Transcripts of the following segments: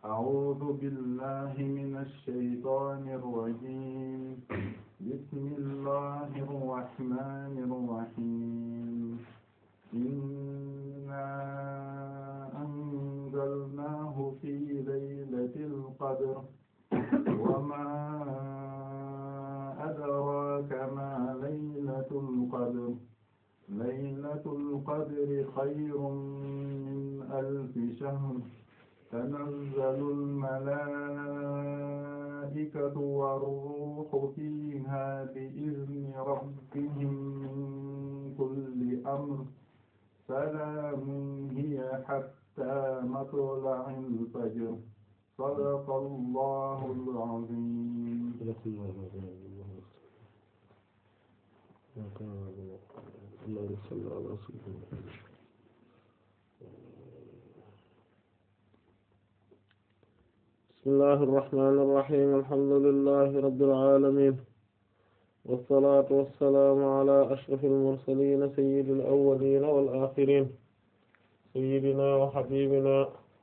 أعوذ بالله من الشيطان الرجيم بسم الله الرحمن الرحيم إنا أنزلناه في ليلة القدر وما أدراك ما ليلة القدر ليلة القدر خير من ألف شهر تنزل الملائكة والروح فيها بإذن ربهم من كل أمر سلام هي حتى مطلع الفجر صدق الله العظيم اللهم صل على سيدنا بسم الله الرحمن الرحيم الحمد لله رب العالمين والصلاة والسلام على أشرف المرسلين سيد الأولين والآخرين سيدنا وحبيبنا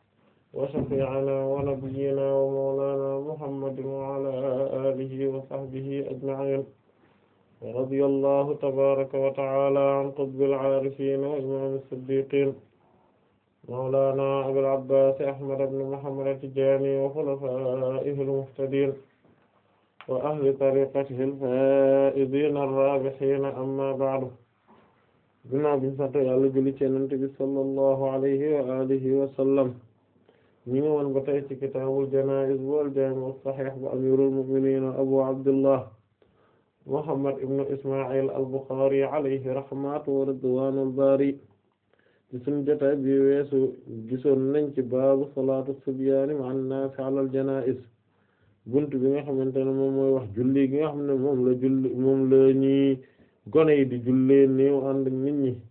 وشفيعنا ونبينا ومولانا محمد وعلى آله وصحبه أجمعين ورضي الله تبارك وتعالى عن قطب العارفين وإمام الصديقين مولانا أبي العباس أحمد بن محمد التجاني وخلفائه المهتدين وأهل طريقته الفائزين الرابحين أما بعد ginnaaw bi ñu sant Yàlla julli ci Yonent bi sallallahu alayhi wa alihi wa sallam ñu ngi woon ba tey ci kitaabul janaa'iz wal jaami' as-sahih bu amirul mu'minin Abu Abdullah Muhammad ibn Isma'il al-Bukhari alayhi rahmatu wa ridwanul bari ci sunu jotaay bi weesu gisoon nañ ci baabu salaatu subyaani ma'a an-naas 'ala al-janaa'iz buntu bi nga xamante ne moom mooy wax julli gi nga xam ne moom la julli moom la ñuy gone yi di jullee néew ànd ak nit ñi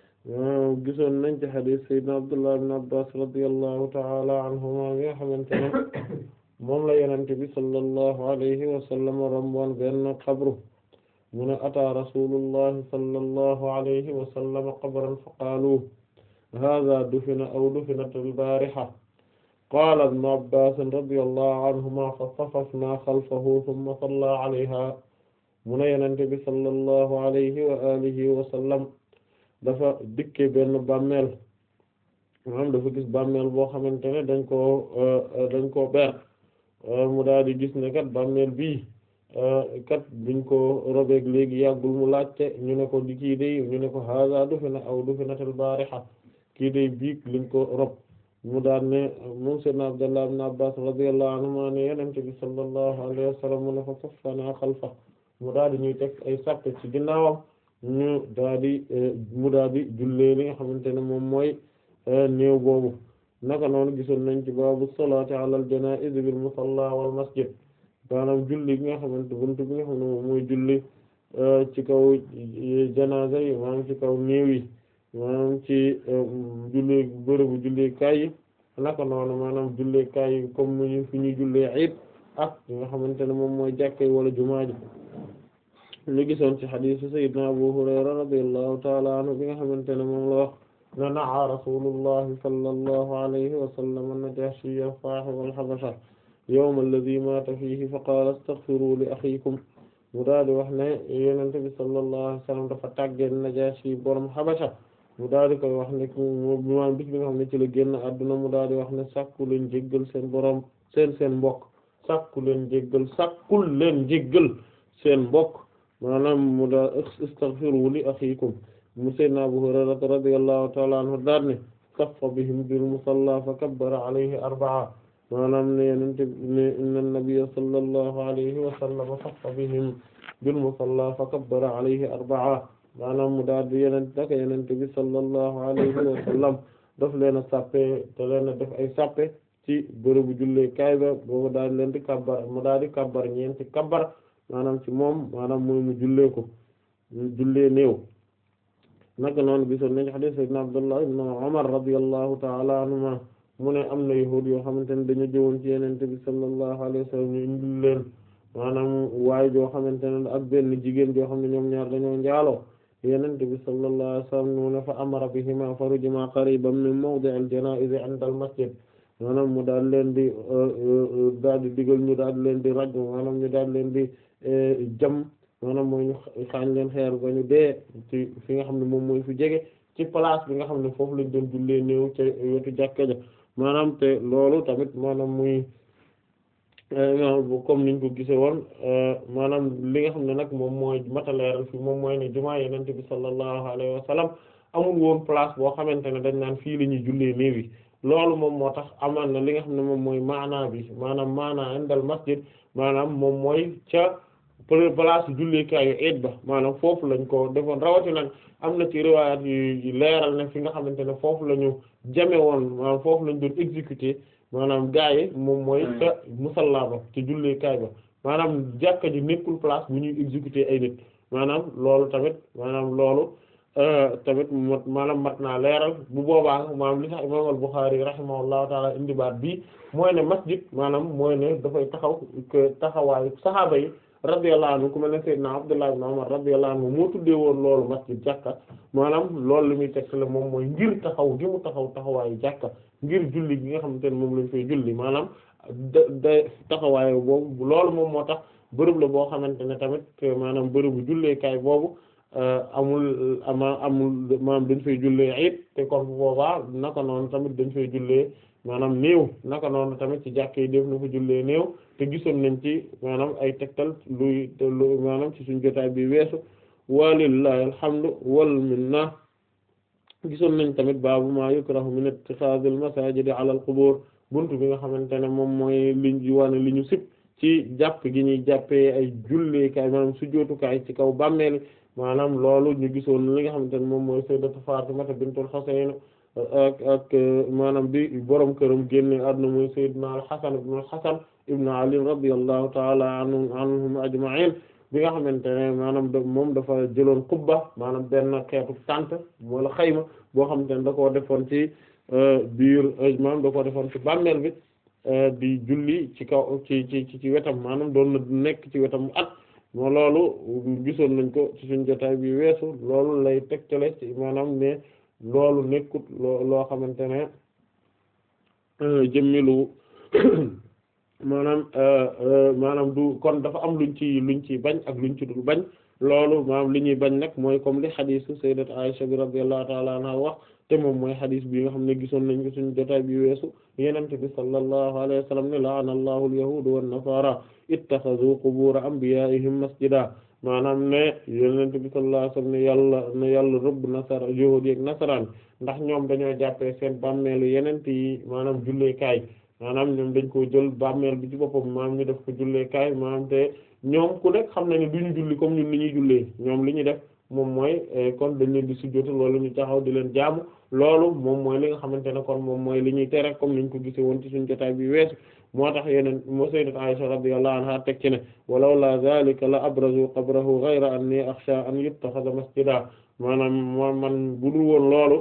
gisoon nañ ci hadith sayyidina Abdullah ibn Abbas radiyallahu ta'ala anhuma bi nga xamante ne moom la yenente bi sallallahu alayhi wa sallam romboon benn xabru mu ne ataa rasulullahi sallallahu alayhi wa sallam qabran fa qaalu hadha dufina aw dufinat al-bariha qaala ibn Abbas radiyallahu anhuma fa safafna xalfahu thumma salla alayha mu ne yenente bi sallallahu alayhi wa alihi wa sallam dafa dikke benn bàmmeel maanaam dafa gis bàmmeel boo xamante ne dañ koo dañ koo ber mu daal di gis ne kat bàmmeel bii kat biñ ko robeeg léegi yàggul mu laajte ñu ne ko di kii day ñu ne ko haza dufina aw dufinatul bariha kii day biig liñ ko rob mu daal ne moom sayyidna Abdullah ibn Abbas radiyallahu anhuma ne yenente bi sallallahu alayhi wa sallam mu ne fa saffana xalfa mu daal di ñuy teg ay sàppe ci ginnaawam ñu daal di mu daal di jullee li nga xamante ne moom mooy néew boobu naka noonu gisoon nañ ci baabu salaati alal janaa'iz bil musalla wal masjid maanaam julli bi nga xamante buntu bi nga xam ne moom mooy julli ci kaw janaasa yi maanaam ci kaw néew yi maanaam ci julli bërëbu julli kaay yi naka noonu maanaam julli kaay yi comme ñu fi ñuy jullee iid ak yi nga xamante ne moom mooy jàkka yi wala jumaa ji ñu gisoon ci xadiisu sayyidina Abu Hurayra radiyallahu ta'ala anhu bi nga xamante ne moom la wax na na'a rasulullahi sallallahu alayhi wa sallam an-Najashiyya sahib al-Habasha yawm alladhi mata fihi fa qala astaghfiru li akhikum mu daal di wax ne Yonent bi sallallahu alayhi wa sallam dafa tàggee Najashi borom Habasha mu daal di koy wax ne moom bis bi nga xam ne ci la génn àdduna mu daal di wax ne sàkku leen jéggal seen borom seen seen mbokk sàkku leen jéggal sàkkul leen jéggal seen mbokk maanaam mu daa istaghfiru li akhikum mu sayyidina Abu Hurayrata radiyallahu ta'ala anhu daal ne saffa bihim bil musalla fa kabbara alayhi arba'a maanaam ne yenente ne inna nabiyya sallallahu alayhi wa sallam saffa bihim bil musalla fa kabbara alayhi arba'a maanaam mu daal di yenente daka yenente bi sallallahu alayhi wa sallam daf leen a sàppe te leen a def ay sàppe ci bërëbu jullee kaay ba boobu daal leen di kabbar mu daal di kabbar ñeenti kabbar maanaam ci moom maanaam mooy mu jullee ko mu jullee néew naka noonu gisoon nañu hadith sayyidina Abdullah ibn Umar radiyallahu ta'ala anhuma mu ne am na yahuud yoo xamante ne dañu jëwoon ci yenente bi sallallahu alayhi wa sallam ñu indil leen maanaam waay joo xamante ne ak benn jigéen joo xam ne ñoom ñaar dañoo njaaloo yenente bi sallallahu alayhi wa sallam mu ne fa amara bihima farujima qariban min mawdi' al-janaa'iz 'inda al-masjid maanaam mu daal leen di daal di digal ñu daal leen di raj maanaam ñu daal leen di jam maanaam mooy ñu xaañ leen xeer ba ñu dee ci fi nga xam ne moom mooy fi jege ci place bi nga xam ne foofu lañ doon jullee néew ca wetu jàkka ja maanaam te loolu tamit maanaam muy comme niñ ko gisee woon maanaam li nga xam ne nag moom mooy mataleeral fi moom mooy ne jumaa yenente bi sallallahu alayhi wa sallam amul woon place boo xamante ne dañ naan fii la ñuy jullee néew yi loolu moom moo tax amaan na li nga xam ne moom mooy maanaa bi maanaam maanaa indal masjid maanaam moom mooy ca place jullikaayu eid ba maanaam foofu lañ ko defoon rawati nag am na ci riwayat yu leeral ne fi nga xamante ne foofu la ñu jame woon maanaam foofu lañ doon exécuter maanaam gaa yi moom mooy ca musalla ba ci jullikaay ba maanaam jàkka ji nekkul place bu ñuy exécuter ay nit maanaam loolu tamit maanaam loolu tamit mot maanaam mat naa leeral bu boobaa maanaam li tax imam al-Bukhari rahimahullahu taala indi baat bii mooy ne masjid maanaam mooy ne dafay taxaw taxawaayu saxaaba yi radiyallahu anhu ku mel ne Seydina Abdullah ibn Umar radiyallahu anhu moo tuddee woon loolu masjid jàkka maanaam loolu li muy tegtale moom mooy ngir taxaw gi mu taxaw taxawaayu jàkka ngir julli gi nga xamante ne moom lañ fay julli maanaam da da taxawaayu boobu loolu moom moo tax bërëb la boo xamante ne tamit maanaam bërëbu julleekaay boobu amul ama amul maanaam dañ fay jullee it te kon bu boobaa naka noonu tamit dañ fay jullee maanaam néew naka noonu tamit ci jàkk yi def na fa jullee néew te gisoon nañ ci maanaam ay tegtal luy lu maanaam ci suñ jotaay bi weesu walillahi alhamdu wal minna gisoon nañ tamit baabu ma yukrahu min ittixaadil masajidi ala al qubur buntu bi nga xamante ne moom mooy liñ wane li ñu sib ci jàpp gi ñuy jàppee ay julleekaay maanaam sujjóotukaay ci kaw bàmmeeli maanaam loolu ñu gisoon li nga xamante ne moom mooy sayyidatu Fatimata bintul Husayn ak ak maanaam bi borom këram génne àdduna mooy sayyidina al-Hasan ibn al-Hasan ibn Ali radiyallahu ta'ala anhum anhum ajma'in bi nga xamante ne maanaam moom dafa jëloon kubba maanaam benn xeetu tànt wala xayma boo xamante ne da koo defoon ci biir maanaam da koo defoon ci bàmmeel bi di julli ci kaw ci ci ci wetam maanaam doon na nekk ci wetam at moo loolu gisoon nañ ko ci suñ jotaay bi weesu loolu lay tegtale ci maanaam ne loolu nekkut loo loo xamante ne jëmmilu maanaam maanaam du kon dafa am luñ ci luñ ci bañ ak luñ ci dul bañ loolu maanaam li ñuy bañ nag mooy comme li xadiisu sayyidat Aisha bi radiyallahu ta'ala anha wax te moom mooy xadiis bi nga xam ne gisoon nañ ko suñu jotaay bi weesu yenente bi sallallahu alayhi wa sallam ne la'ana allahu al-yahuda wan nasara ittakhadhu qubur anbiya'ihim masjida maanaam ne yenente bi sallallahu alayhi wa sallam ne yàlla ne yàlla rëbb nasara yahuudi ak nasaraan ndax ñoom dañoo jàppee seen bàmmeelu yenente yi maanaam julleekaay maanaam ñoom dañ ko jël bàmmeel bi ci boppam maanaam ñu def ko julleekaay maanaam te ñoom ku nekk xam na ne duñu julli comme ñun li ñuy jullee ñoom li ñuy def moom mooy kon dañ leen di sujjóotal wala ñu taxaw di leen jaamu loolu moom mooy li nga xamante ne kon moom mooy li ñuy tere comme niñ ko gisee woon ci suñu jotaay bi weesu moo tax yeneen moo sayyidat Aisha radiyallahu anha teg ci ne walaw la zalika la abrazu qabrahu ghayra anni akhsha an yuttakhadha masjida maanaam moo man budul woon loolu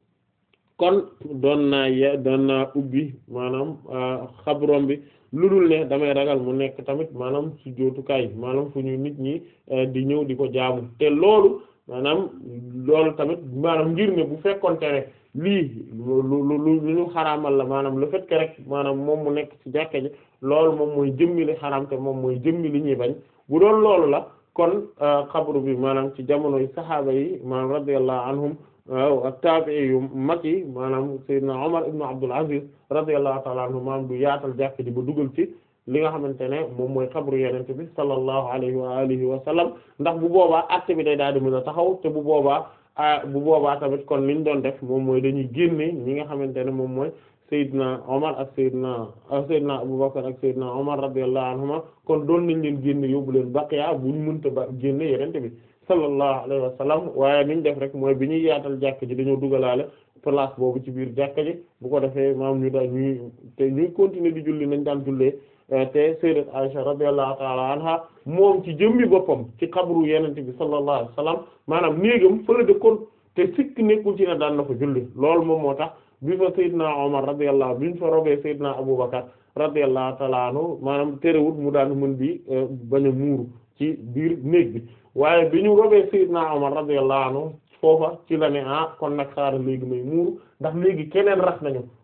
kon doon naa ye doon naa ubbi maanaam xabrom bi lu dul ne damay ragal mu nekk tamit maanaam sujjóotukaay maanaam fu ñu nit ñi di ñëw di ko jaamu te loolu maanaam loolu tamit maanaam ngir ne bu fekkonte ne lii lu lu lu ñu xaraamal la maanaam le fait que rek maanaam moom mu nekk ci jàkka ji loolu moom mooy jëmmi li xaraam te moom mooy jëmmi li ñuy bañ bu doon loolu la kon xabru bi maanaam ci jamonoy saxaaba yi maanaam radiyallahu anhum waaw ak taabi'i yu mag yi maanaam Seydina Omar ibn Abdul Aziz radiyallahu ta'ala anhu maanaam du yaatal jàkk ji ba dugal ci li nga xamante ne moom mooy xabru yenente bi sallallahu alayhi wa alihi wa sallam ndax bu boobaa acte bi day daal di mën a taxaw te bu boobaa bu boobaa tamit kon liñ doon def moom mooy dañuy génne ñi nga xamante ne moom mooy Seydina Omar ak Seydina Seydina Abubakar ak Seydina Omar radiyallahu anhuma kon doon nañ leen génne yóbbu leen baqiya bu ñu mënta ba génne yenente bi sallallahu alayhi wa sallam waaye niñ def rek mooy bi ñuy yaatal jàkk ji dañoo dugalaale place boobu ci biir jàkk ji bu ko defee maam ñu daal ñuy te ñuy continuer di julli nañ daan jullee te sayyidat Aisha radiyallahu ta'ala anha moom ci jëmmi boppam ci xabru yenente bi sallallahu alayhi wa sallam maanaam néegam fële dëkkoon te sikk nekkul ci ne daan na fa julli loolu moom moo tax bi fa sayyidna Umar radiyallahu bi ñu fa robee sayyidna Abubakar radiyallahu ta'ala anhu maanaam terewut mu daan mën di bañ a muuru ci biir néeg bi waaye bi ñu robee Seydina Omar radiyallahu anhu foofa ci la ne ah kon nag xaaral léegi may muuru ndax léegi keneen rax nañu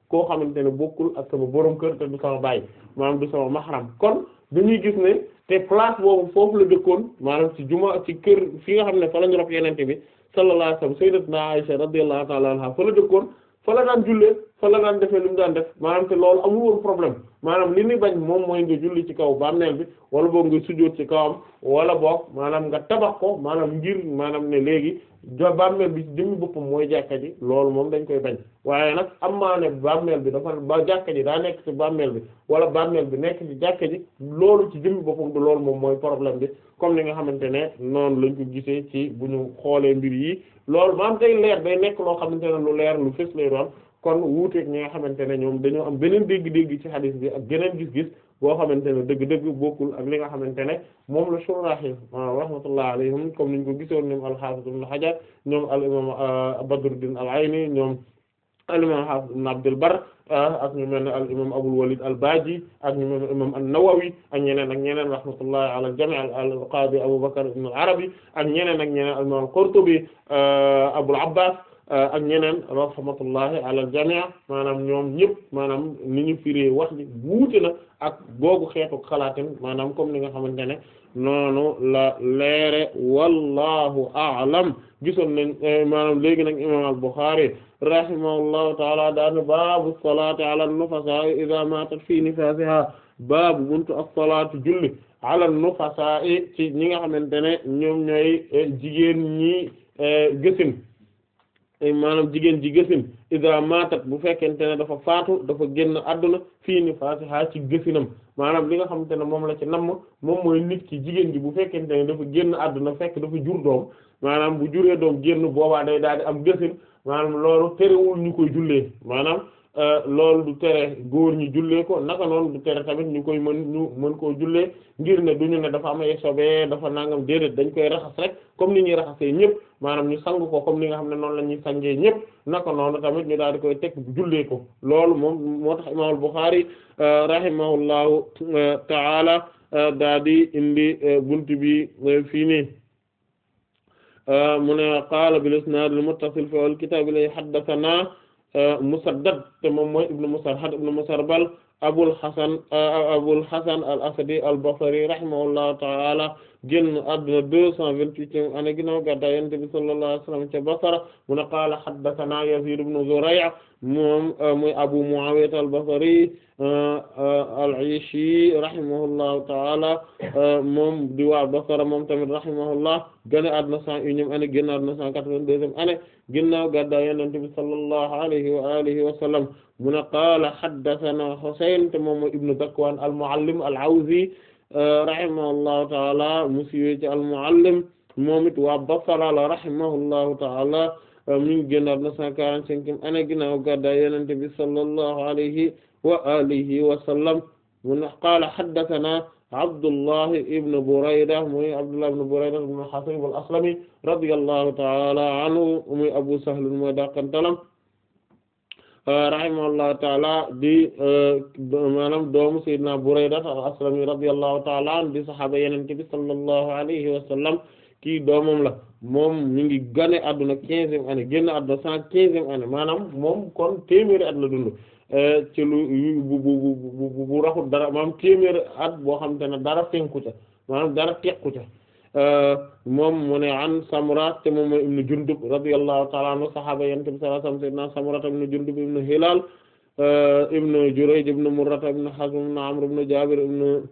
koo xamante ne bokkul ak sama borom kër te du sama baay maanaam du sama mahram kon dañuy gis ne te place boobu foofu la dëkkoon maanaam ci juma ci kër fi nga xam ne fa la ñu rob yenente bi sallallahu alayhi wasallam sayyidatuna Aisha radiyallahu ta'ala anha fa la dëkkoon fa la daan jullee fa la daan defee li mu daan def maanaam te loolu amul woon problème maanaam li ni bañ moom mooy nga julli ci kaw bàmmeel bi wala boog nga sujjóot ci kawam wala boog maanaam nga tabax ko maanaam ngir maanaam ne léegi jo bàmmeel bi ci jëmmi boppam mooy jàkka ji loolu moom dañ koy bañ waaye nag am maa ne bàmmeel bi dafa ba jàkka ji daa nekk ci bàmmeel bi wala bàmmeel bi nekk ci jàkka ji loolu ci jëmmi boppam du loolu moom mooy problème bi comme ni nga xamante ne noonu lañ ko gisee ci bu ñu xoolee mbir yi loolu maanaam day leer day nekk loo xamante ne lu leer lu fës lay doon kon wuuteeg ñi nga xamante ne ñoom dañoo am beneen dégg-dégg ci hadith bi ak geneen gis-gis boo xamante ne dëgg-dëgg bokkul ak li nga xamante ne moom la shuraax yi rahmatullah alayhim comme niñ ko gisoon ñoom al-Hafiz ibn Hajar ñoom al imam Badruddin al-Ayni ñoom al imam Hafiz ibn Abdul Barr ak ñu mel ne al imam Abul Walid al-Baji ak ñu mel ne imam an-Nawawi ak ñeneen ak ñeneen rahmatullah ala al-jami' al-Qadi Abu Bakr ibn al-Arabi ak ñeneen ak ñeneen al imam al-Qurtubi Abul Abbas ak ñeneen rahmatullahi ala al-jami' maanaam ñoom ñëpp maanaam ni ñu firee wax ji wuute na ak googu xeetu xalaatin maanaam comme ni nga xamante ne noonu la leere wallahu a'lam gisoon nañ maanaam léegi nag imam al-Bukhari rahimahullahu taala daane baabu salaati ala an-nufasaa idha maatat fi nifaasiha baabu buntu as-salaatu julli ala an-nufasaa ci ñi nga xamante ne ñoom ñooy jigéen ñi gësin maanaam jigéen ji gësin ida matat bu fekkente ne dafa faatu dafa génn àdduna fii ni fatiha ci gësinam maanaam li nga xamante ne moom la ci namm moom mooy nit ki jigéen ji bu fekkente ne dafa génn àdduna fekk dafa jur doom maanaam bu juree doom génn boobaa day daal di am gësin maanaam loolu terewul ñu koy jullee maanaam loolu du tere góor ñi jullee ko naka noonu du tere tamit ñu koy mën ñu mën koo jullee ngir ne duñu ne dafa am ay sobe dafa nangam déedéet dañ koy raxas rek comme ni ñuy raxasee ñëpp maanaam ñu sang ko comme ni nga xam ne noonu la ñuy sangee ñëpp naka noonu tamit ñu daal di koy teg jullee ko loolu moom moo tax imaamul Bukhari rahimahullahu ta'ala daa di indi buntu bi fii nii mu ne qaala bil isnaad al muttasil fi al kitaab li haddathana Musaddad te moom mooy ibnu Musarhad ibnu Musarbal Abul Hasan Abul Hasan al Asadi al Basri rahimahullahu ta'ala génn àdduna deux cent vingt-huitième année ginnaaw gàddaay Yonent bi sallallahu alayhi wa sallam ca Basra mu ne qaala haddathana Yazid ibnu Zuray' moom muy Abu Muawiya al Basri al-Ayshi rahimahullahu ta'ala moom di waa Basra moom tamit rahimahullah génn àdduna cent unième année génn àdduna cent quatre-vingt-deuxième année ginnaaw gàddaay Yonent bi sallallahu alayhi wa alihi wa sallam mu ne qaala haddathana Husayn te moom mooy ibnu Zakwan al-Muallim al-Awzi rahimahullahu ta'ala mu siiwee ci al-Muallim moom it waa Basra la rahimahullahu ta'ala mi ngi génn àdduna cent quarante-cinquième année ginnaaw gàddaay Yonent bi sallallahu alayhi wa alihi wa sallam mu ne qaala haddathana Abdullah ibn Burayda muy Abdullah ibn Burayda ibn Hasib al-Aslami radiyallahu ta'ala anhu muy Abu Sahl mooy dàqantalam rahimahullahu ta'ala di maanaam doomu Sayyidina Burayda al-Aslami radiyallahu ta'ala anhu di saxaaba Yonent bi sallallahu alayhi wa sallam kii doomam la moom mi ngi gane adduna quinzième année génn adduna cent quinzième année maanaam moom kon téeméeri at la dund ci lu bu bu bu bu raxul dara maanaam téeméeri at boo xam te ne dara fenku ca maanaam dara tequ ca moom mu ne an Samura te moom mooy ibnu Jundub radiyallahu ta'ala anhu sahaaba Yonent bi sallallahu alayhi wasallam sayyidina Samura ibnu Jundub ibnu Hilal ibnu Jurayj ibnu Murra ibnu Hazm ibnu Amr ibnu Jabir ibnu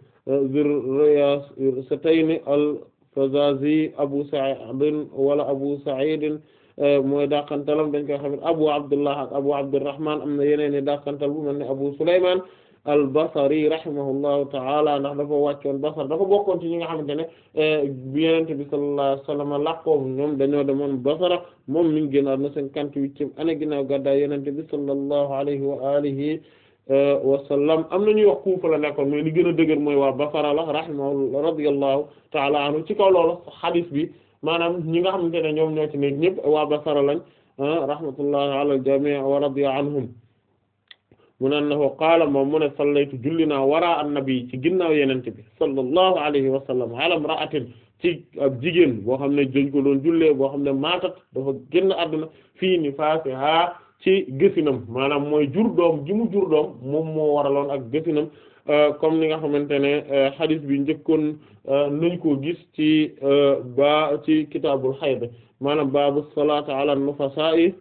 Zurriyasatayn al-Fazazi Abu Sa'id wala Abu Sa'id mooy dàqantalam dañ koy xam ne Abu Abdullah ak Abu Abdurrahman am na yeneen i dàqantal bu mel ne Abu Sulayman al-Basri rahimahullahu ta'ala ndax dafa wàccoon Basra dafa bokkoon ci ñi nga xamante ne bi Yonent bi sallallahu alayhi wa sallam laqoo ñoom dañoo demoon Basra moom mi ngi génn àdduna cinquante-huitième année ginnaaw gàddaay Yonent bi sallallahu alayhi wa alihi wa sallam am na ñuy wax Kufa la nekkoon mais li gën a dëgër mooy waa Basra la rahimahullah radiyallahu ta'ala anhu ci kaw loolu hadith bi maanaam ñi nga xamante ne ñoom ñoo ci nekk ñëpp waa Basra lañ rahmatullahi ala al-jami' wa radiya anhum mu ne annahu qaala moom mu ne sallaytu julli naa wara annabi ci ginnaaw yenente bi sallallahu alayhi wa sallam ala imra'atin ci ab jigéen boo xam ne dañ ko doon jullee boo xam ne maatat dafa génn àdduna fii nifaasiha ci gësinam maanaam mooy jur doom ji mu jur doom moom moo waraloon ak gësinam comme ni nga xamante ne hadith bi njëkkoon nañ koo gis ci ba ci kitaabul hayd maanaam baabu salaati ala nufasa'i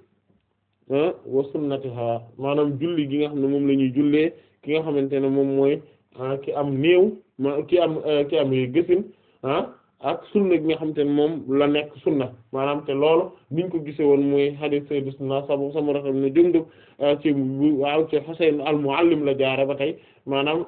wa sunnatiha maanaam julli gi nga xam ne moom la ñuy jullee ki nga xamante ne moom mooy ki am néew ma ki am ki am gësin ah ak sunna gi nga xamante ne moom la nekk sunna maanaam te loolu niñ ko gisee woon mooy hadith sayyidina sabu Samura ibn Jundub ci waaw ci Husayn al-Muallim la jaare ba tey maanaam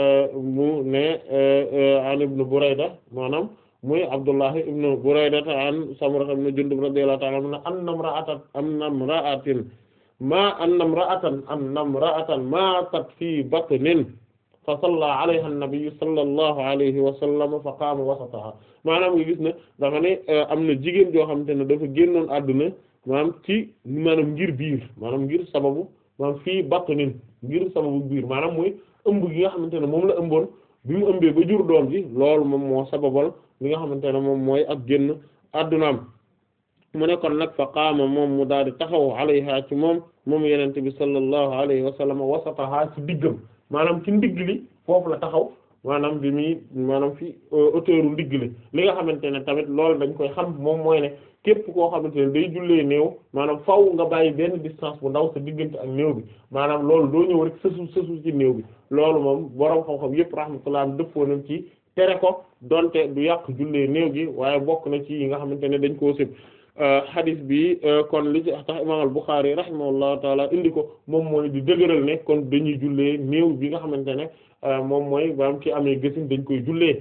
mu ne an ibn Burayda maanaam muy Abdullah ibn Burayda an Samura ibn Jundub radiyallahu ta'ala anhu anna imra'atan anna imra'atin ma anna imra'atan anna imra'atan matat fi batnin fa salla alayha an-nabi sallallahu alayhi wa sallam fa qaama wasataha maanaam nga gis ne dafa ne am na jigéen joo xamante ne dafa génnoon àdduna maanaam ci maanaam ngir biir maanaam ngir sababu maanaam fii batnin ngir sababu biir maanaam mooy ëmb gi nga xamante ne moom la ëmboon bi mu ëmbee ba jur doom ji loolu moom moo sababal li nga xamante ne moom mooy ak génn àddunaam mu ne kon nag fa qaama moom mu daal di taxaw alayha ci moom moom yenente bi sallallahu alayhi wa sallam wasataha ci diggam maanaam ci ndigg li foofu la taxaw maanaam bi muy maanaam fi auteuru ndigg li li nga xamante ne tamit loolu dañ koy xam moom mooy ne képp koo xamante ne day jullee néew maanaam faw nga bàyyi benn distance bu ndaw sa diggante ak néew bi maanaam loolu doo ñëw rek sësu sësu ci néew bi loolu moom boroom xam-xam yëpp rahmatullah dëppoo nañ ci tere ko donte du yàq jullee néew gi waaye bokk na ci yi nga xamante ne dañ koo sëb hadith bi kon li ci tax imam al-Bukhari rahimahullahu taala indi ko moom mooy di dëgëral ne kon dañuy jullee néew bi nga xamante ne moom mooy baam ki amee gësin dañ koy jullee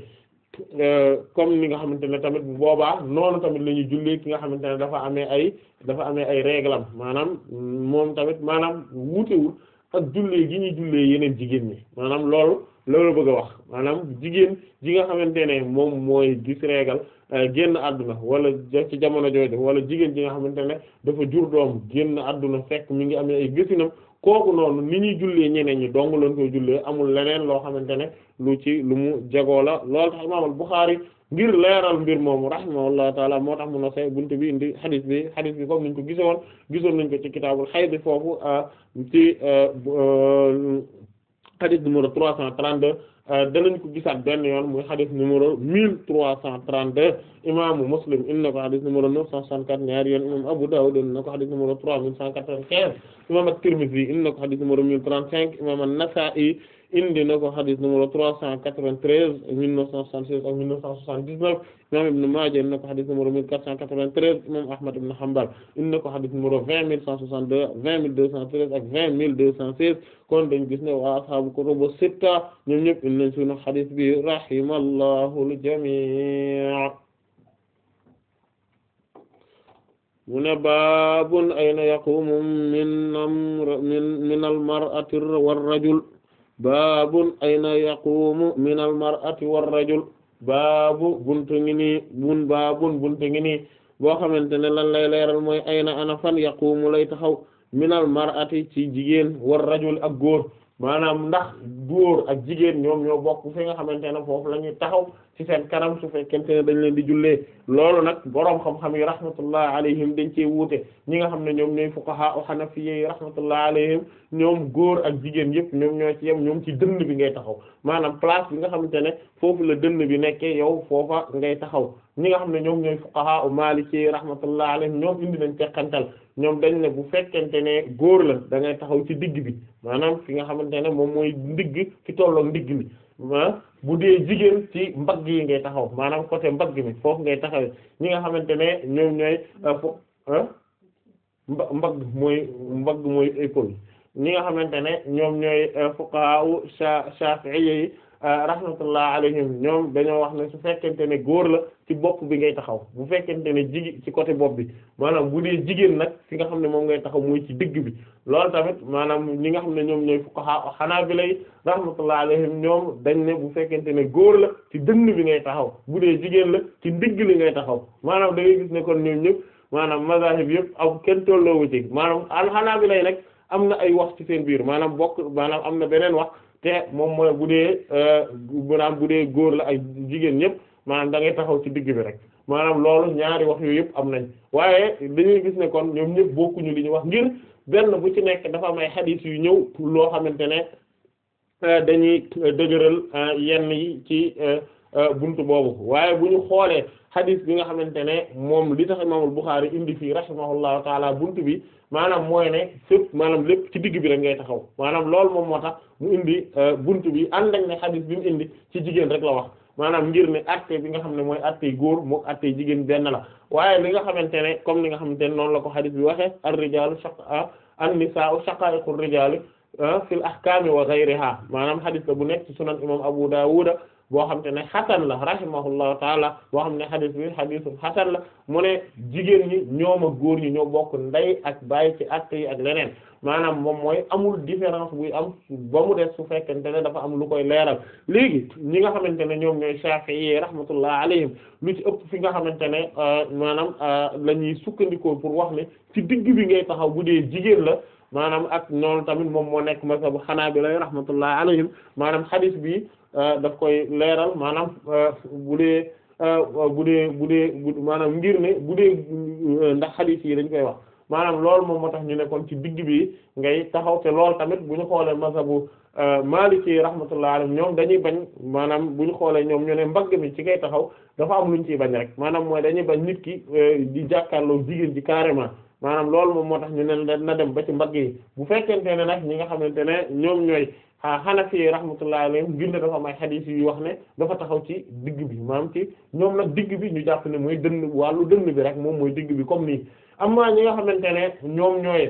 comme ni nga xamante ne tamit bu boobaa noonu tamit la ñuy jullee ki nga xamante ne dafa amee ay dafa amee ay réglam maanaam moom tamit maanaam wuutewul ak jullee gi ñuy jullee yeneen jigéen ñi maanaam loolu loolu bëgg a wax maanaam jigéen ji nga xamante ne moom mooy gis régal génn àdduna wala ci jamono jooju wala jigéen ji nga xamante ne dafa jur doom génn àdduna fekk mi ngi amee ay gësinam kooku noonu ni ñuy jullee ñeneen ñi dong lañ koy jullee amul leneen loo xamante ne lu ci lu mu jagoo la loolu tax imaam al-Bukhari ngir leeral mbir moomu rahimahullahu taala moo tax mun a say buntu bi indi hadith bi hadith bi comme niñ ko gisoon gisoon nañ ko ci kitaabul hayd foofu ci hadith numéro trois cent trente-deux danañ ko gisaat benn yoon muy hadith numéro mille trois cent trente-deux imaamu Muslim indi na ko hadith numéro neuf cent soixante-quatre ñaari yoon imam Abu Dawud indi na ko hadith numéro trois mille cent quatre-vingt-quinze imam at-Tirmidhi indi na ko hadith numéro mille trente-cinq imam an-Nasa'i indi na ko hadith numéro trois cent quatre-vingt-treize mille neuf cent soixante-seize ak mille neuf cent soixante-dix-neuf imam Ibn Maaja indi na ko hadith numéro mille quatre cent quatre-vingt-treize imam Ahmad ibn Hanbal indi na ko hadith numéro vingt mille cent soixante-deux vingt mille deux cent treize ak vingt mille deux cent seize kon dañ gis ne waa ashaabu kutubu sitta ñoom ñëpp indi nañ sunu hadith bi rahimallahu al-jamii' mu ne baabun ayna yaqumu min amr min min al-mar'ati war-rajul baabun ayna yaqumu min al-mar'ati war-rajul baabu buntu ngi nii bun baabun buntu ngi nii boo xamante ne lan lay leeral mooy ayna ana fan yaqumu lay taxaw min al-mar'ati ci jigéen war-rajul ak góor maanaam ndax góor ak jigéen ñoom ñoo bokk fi nga xamante ne foofu la ñuy taxaw ci seen kanam su fekkente ne dañ leen di jullee loolu nag boroom xam-xam yi rahmatullah alayhim dañ cee wuute ñi nga xam ne ñoom ñooy fuqaha u hanafiyyi yi rahmatullah alayhim ñoom góor ak jigéen yëpp ñoom ñoo ci yem ñoom ci dënn bi ngay taxaw maanaam place bi nga xamante ne foofu la dënn bi nekkee yow foofa ngay taxaw ñi nga xam ne ñoom ñooy fuqaha u maliki yi rahmatullah alayhim ñoom indi nañ teqantal ñoom dañ ne bu fekkente ne góor la da ngay taxaw ci digg bi maanaam fi nga xamante ne moom mooy ndigg fi tollook ndigg mi ah bu dee jigéen ci mbagg yi ngay taxaw maanaam côté mbagg mi foofu ngay taxawee ñi nga xamante ne ñoom ñooy fo mba mbagg mooy mbagg mooy épaule ñi nga xamante ne ñoom ñooy fuqaha u shafi'i yi rahmatullah alayhim ñoom dañoo wax ne su fekkente ne góor la ci bopp bi ngay taxaw bu fekkente ne jigi ci côté bopp bi maanaam bu dee jigéen nag fi nga xam ne moom ngay taxaw muy ci digg bi loolu tamit maanaam ñi nga xam ne ñoom ñooy fuqaha hanabila yi rahmatullah alayhim ñoom dañ ne bu fekkente ne góor la ci dënn bi ngay taxaw bu dee jigéen la ci digg li ngay taxaw maanaam da ngay gis ne kon ñoom ñëpp maanaam mazahib yëpp am kenn tolloowu ci maanaam al hanabila yi nag am na ay wax ci seen biir maanaam bokk maanaam am na beneen wax te moom mooy bu dee maanaam bu dee góor la ak jigéen ñëpp maanaam da ngay taxaw ci digg bi rek maanaam loolu ñaari wax yooyu yëpp am nañ waaye dañuy gis ne kon ñoom ñëpp bokkuñu li ñu wax ngir benn bu ci nekk dafa am ay xadiis yu ñëw loo xamante ne dañuy dëgëral yenn yi ci buntu boobu waaye bu ñu xoolee xadiis bi nga xamante ne moom li tax imaamul Buxaari indi fii rahimahullahu taala buntu bi maanaam mooy ne fépp maanaam lépp ci digg bi rek ngay taxaw maanaam loolu moom moo tax mu indi buntu bi ànd ak ne xadiis bi mu indi ci jigéen rek la wax maanaam ngir ne atte bi nga xam ne mooy attey góor mook attey jigéen benn la waaye li nga xamante ne comme li nga xamante ne noonu la ko xadiis bi waxee ar-rijaalu shaqa an-nisaa'u shaqaa'iqu ar-rijaali fil ahkaami wa ghayriha maanaam xadiis la bu nekk ci sunan imam Abu Dawud boo xam te ne xasan la rahimahullahu taala boo xam ne xadis bi xadisu xasan la mu ne jigéen ñi ñoom ak góor ñi ñoo bokk ndey ak baay ci att yi ak leneen maanaam moom mooy amul différence buy am ba mu des su fekkente ne dafa am lu koy leeral léegi ñi nga xamante ne ñoom ñooy Shafi'i rahmatullah alayhim lu ci ëpp fi nga xamante ne maanaam la ñuy sukkandikoo pour wax ne ci digg bi ngay taxaw bu dee jigéen la maanaam ak noonu tamit moom moo nekk mazhabu Hanabila rahmatullah alayhim maanaam xadis bi daf koy leeral maanaam bu dee bu dee bu dee maanaam ngir ne bu dee ndax xadiis yi dañ koy wax maanaam loolu moom moo tax ñu nekkoon ci digg bi ngay taxaw te loolu tamit bu ñu xoolee mazhabu Maliki rahmatullah alayhi ñoom dañuy bañ maanaam bu ñu xoolee ñoom ñu ne mbagg mi ci ngay taxaw dafa am lu ñu ciy bañ rek maanaam mooy dañuy bañ nit ki di jàkkaarloo jigéen ji carrément maanaam loolu moom moo tax ñu ne na dem ba ci mbagg yi bu fekkente ne nag ñi nga xamante ne ñoom ñooy ah Hanafi rahmatullahi alayhim ngir ne dafa am ay xadiis yu wax ne dafa taxaw ci digg bi maanaam ci ñoom nag digg bi ñu jàpp ne mooy dënn wàllu dënn bi rek moom mooy digg bi comme nii amma ñi nga xamante ne ñoom ñooy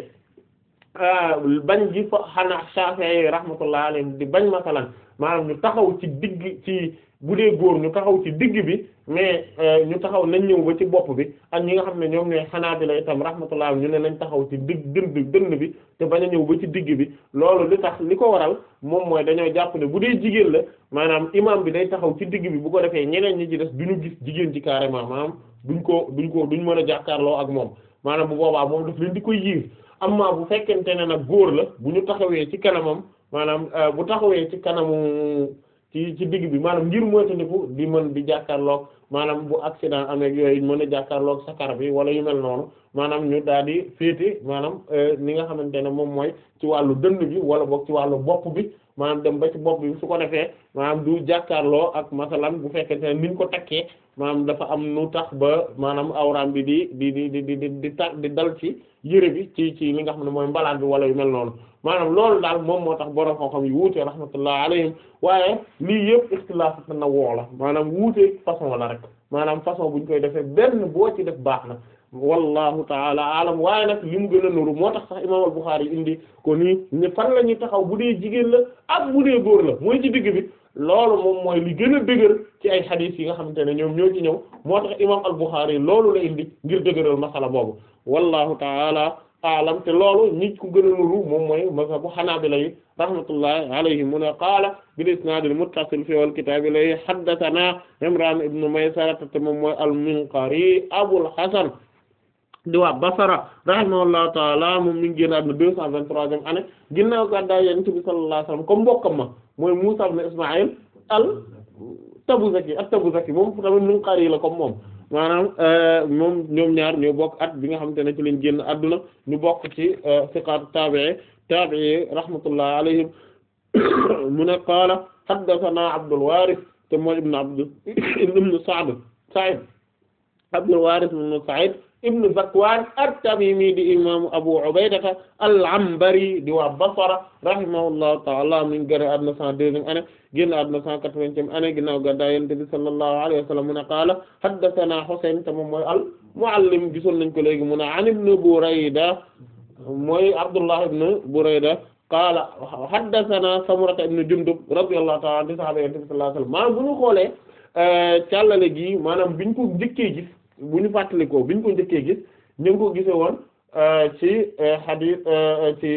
bañ gi fa xanaa Shafi'i rahmatullahi alayhim di bañ masalan maanaam ñu taxaw ci digg ci bu dee góor ñu taxaw ci digg bi mais ñu taxaw nañ ñëw ba ci bopp bi ak ñi nga xam ne ñoom ñooy Hanaabila itam rahmatullah ñu ne nañ taxaw ci digg dënd dënd bi te bañ a ñëw ba ci digg bi loolu li tax li ko waral moom mooy dañoo jàpp ne bu dee jigéen la maanaam imam bi day taxaw ci digg bi bu ko defee ñeneen ñi ci des duñu gis jigéen ci carrément maanaam duñ ko duñ ko duñ mën a jàkkaarloo ak moom maanaam bu boobaa moom daf leen di koy yiir amma bu fekkente ne nag góor la bu ñu taxawee ci kanamam maanaam bu taxawee ci kanamu ci ci digg bi maanaam ngir moytandiku di mën di jàkkaarloog maanaam bu accident amee yooyu mën a jàkkaarloog sakar bi wala yu mel noonu maanaam ñu daal di féete maanaam ni nga xamante ne moom mooy ci wàllu dënn bi wala boog ci wàllu bopp bi maanaam dem ba ci bopp bi su ko defee maanaam du jàkkaarloo ak masalan bu fekkente ne niñ ko takkee maanaam dafa am nu tax ba maanaam awraam bi di di di di di di ta di dal ci yëre bi ci ci li nga xam ne mooy mbalaan bi wala yu mel noonu maanaam loolu daal moom moo tax borom xam-xam yi wuute rahmatullah alayhim waaye lii yëpp ixtilaaf na woo la maanaam wuute façon la rek maanaam façon buñ koy defee benn boo ci def baax na wallahu taala alam waaye nag li mu gën a nuru moo tax sax imaam al-Bukhari indi ko nii ne fan la ñuy taxaw bu dee jigéen la ak bu dee góor la mooy ci digg bi loolu moom mooy li gën a dëgër ci ay xadiis yi nga xamante ne ñoom ñoo ci ñëw moo tax imaam al-Bukhari loolu la indi ngir dëgëral masala boobu wallahu taala alam te loolu nit ku gën a nuru moom mooy mazhabu Hanaabila yi rahmatullahi alayhim mu ne qaala bil isnaadil muttasil fi wal kitaabi lay haddathana Imraan ibn Maysara te moom mooy al-Minqari Abul Hasan di waa Basra rahimahullahu taala moom mi ngi génn àdduna deux cent vingt-troisième année ginnaaw gàddaay Yonent bi sallallahu alayhi wasallam comme mbokkam ma mooy Muusaa ibn Ismaayil al-Tabuzaki at-Tabuzaki moom tamit Minqari la comme moom maanaam moom ñoom ñaar ñoo bokk at bi nga xamante ne ci lañ génn àdduna ñu bokk ci siqaat taabi'i taabi'i rahmatullahi alayhim mu ne qaala haddathana Abdul Waaris te mooy ibn Abd ibn Sa'd Sa'id Abdul Waaris ibn Sa'id ibn Zakwaan at-Tamimi di imaamu Abu Ubaydata al-Anbari di waa Basra rahimahullahu ta'ala mi ngi génn àdduna cent deuxième année génn àdduna cent quatre-vingtième année ginnaaw gàddaay Yonent bi sallallahu alayhi wa sallam mu ne qaala haddathana Husayn te moom mooy al-Muallim gisoon nañ ko léegi mu ne an ibn Burayda mooy Abdullah ibn Burayda qaala haddathana Samurata ibn Jundub radiyallahu ta'ala anhu sahaaba Yonent bi sallallahu alayhi wa sallam maanaam bu ñu xoolee càllale gi maanaam biñ ko njëkkee gis bu ñu fàttalikoo biñ ko njëkkee gis ñu ngi ko gisee woon ci hadith ci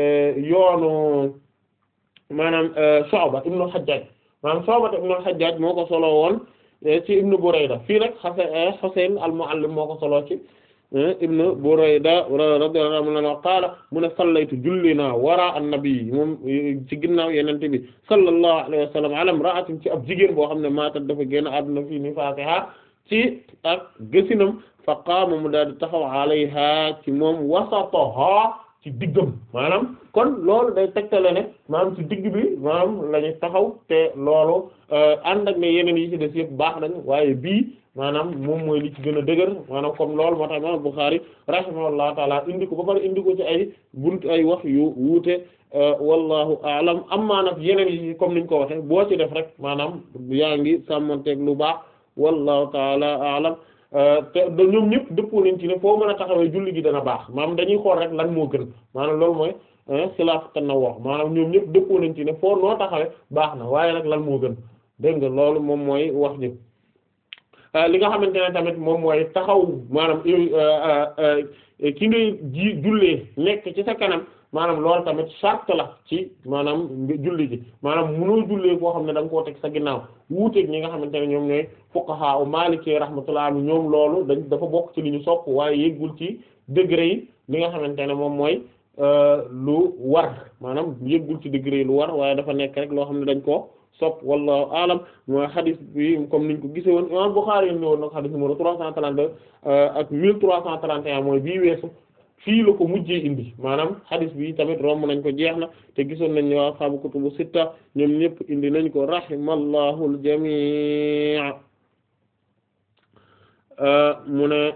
yoonu maanaam Shu'ba ibn al-Hajjaj maanaam Shu'ba ibn al-Hajjaj moo ko solo woon ci ibn Burayda fii nag Husayn al-Mu'allim moo ko solo ci ibn Burayda radiyallahu anhu qaala mu ne sallaytu julli naa wara an-nabi moom ci ginnaaw yenente bi sallallahu alayhi wa sallam ala imra'atin ci ab jigéen boo xam ne maatat dafa génn àdduna fii nifaasiha ci ak gësinam fa qaama mu daal di taxaw alayha ci moom wasataha ci diggam maanaam kon loolu day tegtale ne maanaam ci digg bi maanaam la ñu taxaw te loolu ànd ak ne yeneen yi ci des yëpp baax nañ waaye bii maanaam moom mooy li ci gën a dëgër maanaam comme loolu moo tax imam Bukhari rahimahullahu taala indi ko ba pare indi ko ci ay bunt ay wax yu wuute wallahu aalam amma nag yeneen yi comme niñ ko waxe boo ci def rek maanaam yaa ngi sàmmonteeg lu baax wallahu taala aalam te ñoom ñëpp dëppoo nañ ci ne foo mën a taxawee julli gi dana baax maanaam dañuy xool rek lan moo gën maanaam loolu mooy xilaaf tanawwu maanaam ñoom ñëpp dëppoo nañ ci ne foo noo taxawee baax na waaye nag lan moo gën dégg nga loolu moom mooy wax ji li nga xamante ne tamit moom mooy taxaw maanaam ki ngay ji jullee nekk ci sa kanam maanaam loolu tamit charte la ci maanaam julli gi maanaam mënoo jullee koo xam ne da nga koo teg sa ginnaaw wuuteeg ñi nga xamante ne ñoom ñooy fuqaha u maliki rahmatullah ñoom loolu dañ dafa bokk ci li ñu sopp waaye yëggul ci degré yi li nga xamante ne moom mooy lu war maanaam yëggul ci degré yi lu war waaye dafa nekk rek loo xam ne dañ koo sopp wallahu alam mooy xadis bi comme niñ ko gise woon imam Bukhari ni woon nag xadis numéro trois cent trente-deux ak mille trois cent trente et un mooy bii weesu fii la ko mujjee indi maanaam xadis bi tamit romb nañ ko jeex na te gisoon nañ ne waa xaabu kutubu sitta ñoom ñëpp indi nañ ko rahimallahu al-jamii' mu ne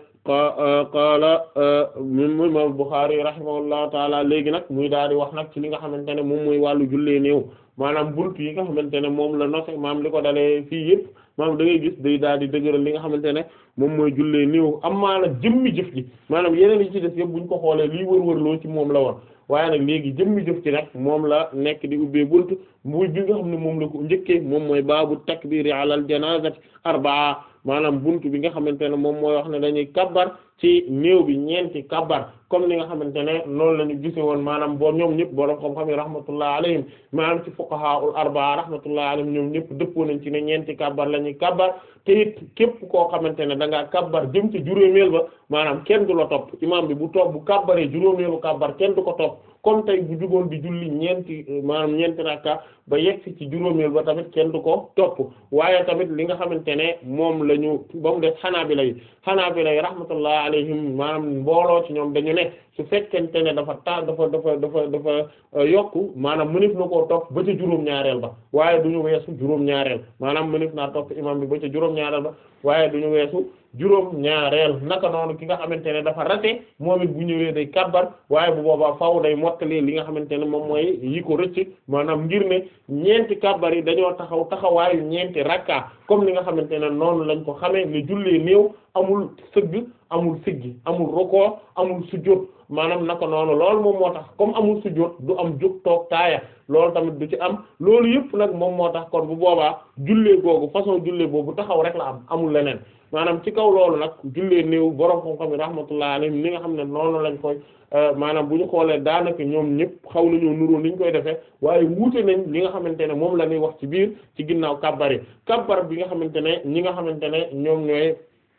qaala mu imam Bukhari rahimahullahu taala léegi nag muy daal di wax nag ci li nga xamante ne moom mooy wàllu jullee néew maanaam buntu yi nga xamante ne moom la noxe maam li ko dalee fii yëpp maam da ngay gis day daal di dëgëral li nga xamante ne moom mooy jullee néew am maa nag jëmmi jëf ji maanaam yeneen yi ci des yëpp buñ ko xoolee lii wër-wër loo ci moom la woon waaye nag léegi jëmmi jëf ci nag moom la nekk di ubbee buntu muy bi nga xam ne moom la ko njëkkee moom mooy baabu takbiri alal janazati arbaa maanaam buntu bi nga xamante ne moom mooy wax ne dañuy kabbar ci néew bi ñeenti kabbar comme ni nga xamante ne noonu la ñu gise woon maanaam boo ñoom ñëpp borom xam-xam yi rahmatullah alayhim maanaam ci fuqaha ul arbaa rahmatullah alayhim ñoom ñëpp dëppoo nañ ci ne ñeenti kabbar la ñuy kabbar te it képp koo xamante ne da ngaa kabbar jëm ci juróomeel ba maanaam kenn du la topp imaam bi bu topp bu kabbaree juróomeelu kabbar kenn du ko topp comme tey bu jugoon di julli ñeenti maanaam ñeenti rakka ba yegg ci juróomeel ba tamit kenn du ko topp waaye tamit li nga xamante ne moom la ñu ba mu def xanaabila yi xanaabila yi rahmatullah alayhim maanaam mbooloo ci ñoom dañu ne su fekkente ne dafa ta dafa dafa dafa dafa yokku maanaam mënif na koo topp ba ca juróom-ñaareel ba waaye du ñu weesu juróom-ñaareel maanaam mënif naa topp imam bi ba ca juróom-ñaareel ba waaye du ñu weesu juróom-ñaareel naka noonu ki nga xamante ne dafa rate moom it bu ñëwee day kabbar waaye bu boobaa faaw day mottali li nga xamante ne moom mooy yi ko rëcc maanaam ngir ne ñeenti kabbar yi dañoo taxaw taxawaayu ñeenti rakka comme li nga xamante ne noonu lañ ko xamee ne jullee néew amul sëgg amul siggi amul rukoo amul sujjóot maanaam naka noonu loolu moom moo tax comme amul sujjóot du am jóg toog taaya loolu tamit du ci am loolu yëpp nag moom moo tax kon bu boobaa jullee googu façon jullee boobu taxaw rek la am amul leneen maanaam ci kaw loolu nag jullee néew borom xam-xam yi rahmatullah alayhim li nga xam ne noonu lañ koy maanaam bu ñu xoolee daanaka ñoom ñëpp xaw nañoo nuroo ni ñu koy defee waaye wuute nañ li nga xamante ne moom la ñuy wax ci biir ci ginnaaw kabbar yi kabbar bi nga xamante ne ñi nga xamante ne ñoom ñooy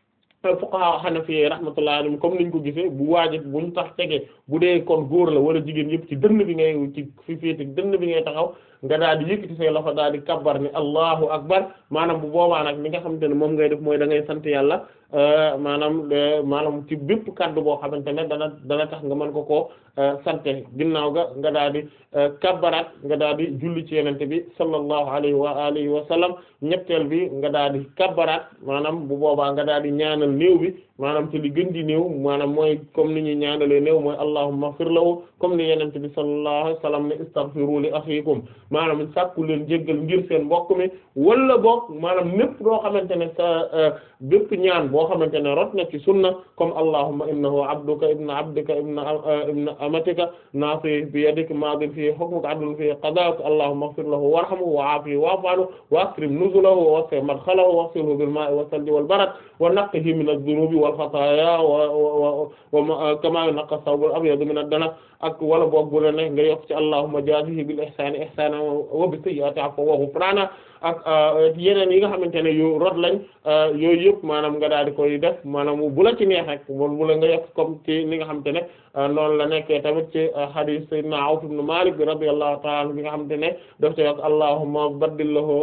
fuqaha hanafi rahmatullah alayhim comme niñ ko gisee bu waajib bu ñu tax tege bu dee kon góor la wala jigéen yëpp ci dënn bi ngay ci fi féete dënn bi ngay taxaw nga daal di yëkkati say loxo daal di kabbar ni allahu akbar maanaam bu boobaa nag li nga xamante ne moom ngay def mooy da ngay sant yàlla maanaam maanaam ci bépp kaddu boo xamante ne dana dana tax nga mën ko koo sante ginnaaw ga nga daal di kabbaraat nga daal di julli ci yenente bi sallallahu alayhi wa alihi wa sallam ñetteel bi nga daal di kabbaraat maanaam bu boobaa nga daal di ñaanal néew bi maanaam ci li gën di néew maanaam mooy comme ni ñuy ñaanalee néew mooy allahumma ighfir lahu comme ni yenente bi sallallahu alayhi wa sallam ne istaghfiru li akhikum maanaam sàkku leen jéggal ngir seen mbokk mi wala boog maanaam népp doo xamante ne sa bépp ñaan boo xamante ne rot na ci sunna comme allahumma innahu abduka ibna abdika ibna ibna amatika nafi bi yadik madin fi hukmuka adlun fi qada'uk allahumma ighfir lahu warhamhu wa'afihi wa'fu anhu wa akrim nuzulahu wa wasi' madkhalahu waghsilhu bil ma'i was salji wal barad wa naqqihi min adh-dhunubi wal khataya wa wa kama yunqqa ath-thawbu al-abyadu min ad-danas ak wala boog bu la ne nga yokk ci allahumma jazihi bil ihsani ihsana wa bis sayyi'ati afwan wa ghufrana ak yeneen yi nga xamante ne yu rot lañ yooyu yëpp maanaam nga daal di koy def maanaam bu la ci neex rek moom bu la nga yokk comme ci li nga xamante ne noonu la nekkee tamit ci hadith sayyidina Awf ibn Malik bi radiyallahu ta'ala anhu bi nga xamante ne daf ci yokk allahumma baddil lahu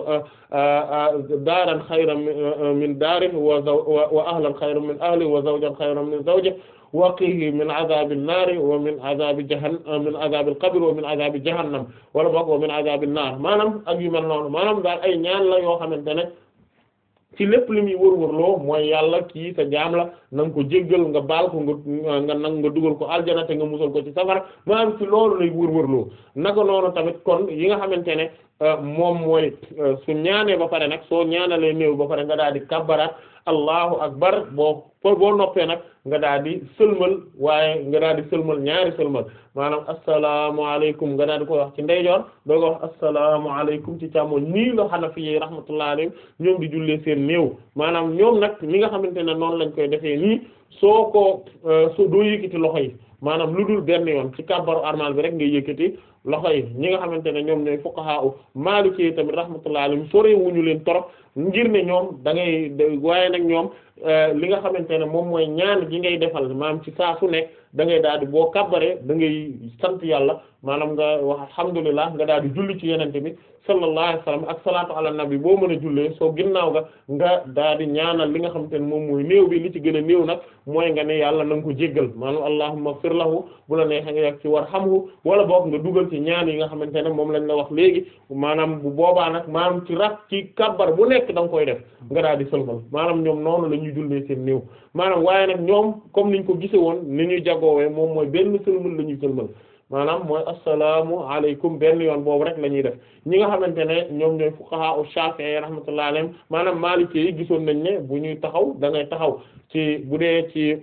daaran xayran min daarihi wa wa ahlan xayran min ahlihi wa zawjan xayran min zawjihi waqihi min azabil naari wa min azabi jahannam min azabil qabr wa min azabi jahannam wala boog wa min azabil naar maanaam ak yu mel noonu maanaam daal ay ñaan la yoo xamante ne ci lépp li muy wërwërloo mooy yàlla kii sa jaam la na nga ko jéggal nga baal ko nga nga nag nga dugal ko aljana te nga musal ko ci safara maanaam ci loolu lay wërwërloo naka noonu tamit kon yi nga xamante ne moom mooy su ñaanee ba pare nag soo ñaanalee néew ba pare nga daal di kabbaraat allahu akbar boo boo noppee nag nga daal di sëlmal waaye nga daal di sëlmal ñaari sëlmal maanaam asalaamaaleykum nga daal di koy wax ci ndeyjoor doo ko wax asalaamaaleykum ci càmmoñ nii la Hanafi yi rahmatullahi alayhim ñoom di jullee seen néew maanaam ñoom nag li nga xamante ne noonu lañ koy defee nii soo ko soo doo yëkkati loxo yi maanaam lu dul benn yoon ci kàbbaru armal bi rek ngay yëkkati loxo yi ñi nga xamante ne ñoom ñooy fuqaha u Maliki tamit rahmatullahi alayhim sore wuñu leen torop ngir ne ñoom da ngay waaye nag ñoom li nga xamante ne moom mooy ñaan gi ngay defal maanaam ci saa su nekk da ngay daal di boo kàbbaree da ngay sant yàlla maanaam nga wax alhamdulillah nga daal di julli ci yenente bi sallallahu alayhi wasallam ak salaatu ala nabi boo mën a jullee soo ginnaaw ga nga daal di ñaanal li nga xamante ne moom mooy néew bi li ci gën a néew nag mooy nga ne yàlla na nga ko jéggal maanaam allahumma fir lahu bu la neexee nga yegg ci warhamhu wala boog nga dugal ci ñaan yi nga xamante ne moom lañ la wax léegi maanaam bu boobaa nag maanaam ci rak ci kabbar bu nekk da nga koy def nga daal di sëlmal maanaam ñoom noonu la ñuy jullee seen néew maanaam waaye nag ñoom comme niñ ko gise woon ni ñuy jagoowee moom mooy benn sëlmal la ñuy sëlmal maanaam mooy assalaamu alaykum benn yoon boobu rek la ñuy def ñi nga xamante ne ñoom ñooy fuqaha u Shafi'i rahmatullahi alayhim maanaam Maliki yi gisoon nañ ne bu ñuy taxaw da ngay taxaw ci bu dee ci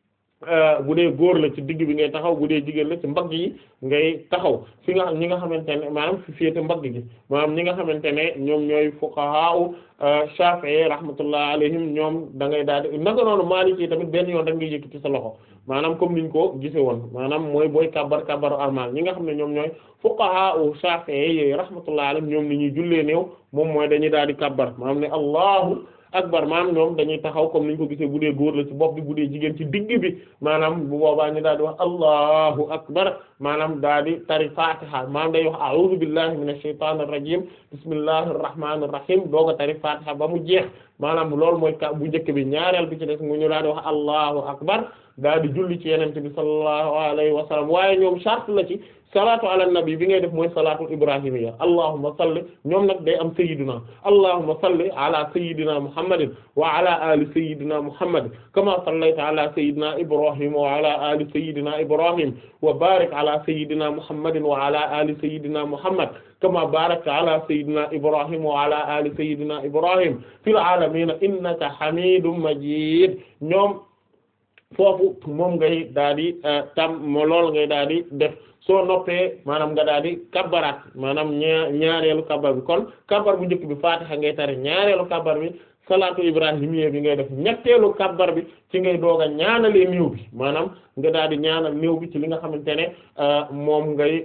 bu dee góor la ci digg bi ngay taxaw bu dee jigéen la ci mbagg yi ngay taxaw fi nga ñi nga xamante ne maanaam fi féete mbagg gi maanaam ñi nga xamante ne ñoom ñooy fuqaha u Shafi'i rahmatullahi alayhim ñoom da ngay daal di naka noonu Maliki yi tamit benn yoon rek ngay yëkkati sa loxo maanaam comme niñ ko gise woon maanaam mooy booy kabbar kabbaru armal ñi nga xam ne ñoom ñooy fuqaha u Shafi'i yi rahmatullahi alayhim ñoom ni ñuy jullee néew moom mooy dañuy daal di kabbar maanaam ne allahu akbar maanaam ñoom dañuy taxaw comme niñ ko gisee bu dee góor la ci bopp bi bu dee jigéen ci digg bi maanaam bu boobaa ñu daal di wax allahu akbar maanaam daal di tari fatiha maanaam day wax a'udhu billahi minash shaytanir rajim bismillahir rahmanir rahim doog a tari fatiha ba mu jeex maanaam loolu mooy ka bu njëkk bi ñaareel bi ci des mu ñu daal di wax allahu akbar daal di julli ci yenente bi sallallahu alayhi wa sallam waaye ñoom charte la ci salaatu ala nabi bi ngay def mooy salaatu ibrahimiyya allahumma salli ñoom nag day am sayyidina allahumma salli ala sayyidina muhammadin wa ala ali sayyidina muhammad kama sallayta ala sayyidina ibrahim wa ala ali sayyidina ibrahim wa barik ala sayyidina muhammadin wa ala ali sayyidina muhammad kama barakta ala sayyidina ibrahim wa ala ali sayyidina ibrahim fil alamin innaka hamidum majid ñoom foofu moom ngay daal di tam mo lool ngay daal di def soo noppee maanaam nga daal di kabbaraat maanaam ñaar ñaareelu kabbar bi kon kabbar bu njëkk bi faatiha ngay tari ñaareelu kabbar bi salaatu ibrahimiyya bi ngay def ñetteelu kabbar bi ci ngay doog a ñaanalee néew bi maanaam nga daal di ñaanal néew bi ci li nga xamante ne moom ngay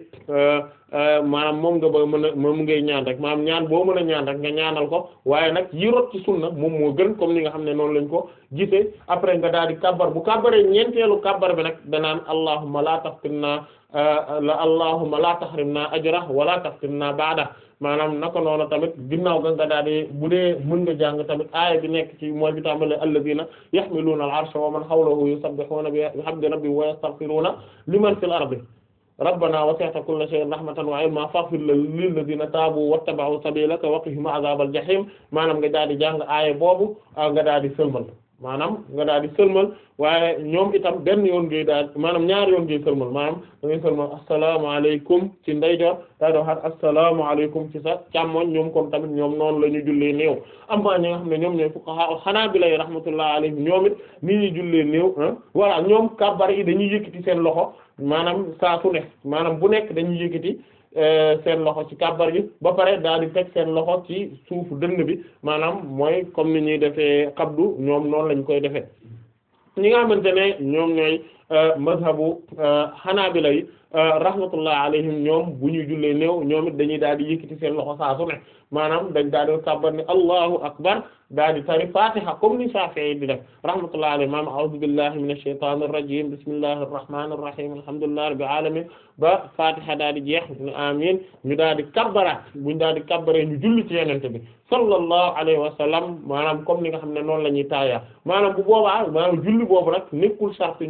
maanaam moom nga ba mën a moom ngay ñaan rek maanaam ñaan boo mën a ñaan rek nga ñaanal ko waaye nag yi rot ci sunna moom moo gën comme ni nga xam ne noonu lañ ko gisee après nga daal di kabbar bu kabbaree ñeenteelu kabbar bi nag danaan allahumma la taftinna la allahumma la tahrimna ajra wala taftinna ba'da maanaam naka noonu tamit ginnaaw ga nga daal di bu dee mën nga jàng tamit aaya bi nekk ci mooy bi tàmbale alladhina yahmiluna al-arsha wa man hawlahu yusabbihuna bihamdi rabbihim wa yastaghfiruna liman fil ardi rabbana wasi'ta kulla shay'in rahmatan wa ilma faghfir lilladhina taabu wattaba'u sabilaka wa qihim adhabal jahim maanaam nga daal di jàng aaya boobu nga daal di sëlmal maanaam nga daal di sëlmal waaye ñoom itam benn yoon ngay daal maanaam ñaari yoon ngay sëlmal maanaam da ngay sëlmal asalaamaaleykum ci ndeyjoor daa doo xat asalaamaaleykum ci sa càmmoñ ñoom kon tamit ñoom noonu la ñu jullee néew am ñi nga xam ne ñoom ñooy fuqaha Hanaabila rahmatullahi alayhim ñoom it ni ñuy jullee néew voilà ñoom kàbbar yi dañuy yëkkati seen loxo maanaam saa su ne maanaam bu nekk dañuy yëkkati seen loxo ci kàbbar gi ba pare daal di teg seen loxo ci suufu dënn bi maanaam mooy comme ni ñuy defee xabdu ñoom noonu lañ koy defee ñi nga xamante ne ñoom ñooy mazhabu xanaabila yi rahmatullah alayhim ñoom bu ñuy jullee néew ñoom it dañuy daal di yëkkati seen loxo saa su ne maanaam dañ daal di kàbbar ne allahu akbar daal di tari fatiha comme ni Shafi'i di def rahmatullah alayhi maam a'udhu billahi minash shaitanir rajim bismillahir rahmanir rahim alhamdulillahi rabbil alamin ba fatiha daal di jeex ne amin ñu daal di kabbaraat buñ daal di kabbaree ñu julli ci yenente bi sallallahu alayhi wa sallam maanaam comme ni nga xam ne noonu la ñuy taaya maanaam bu boobaa maanaam julli boobu nag nekkul sart ñu mu nekk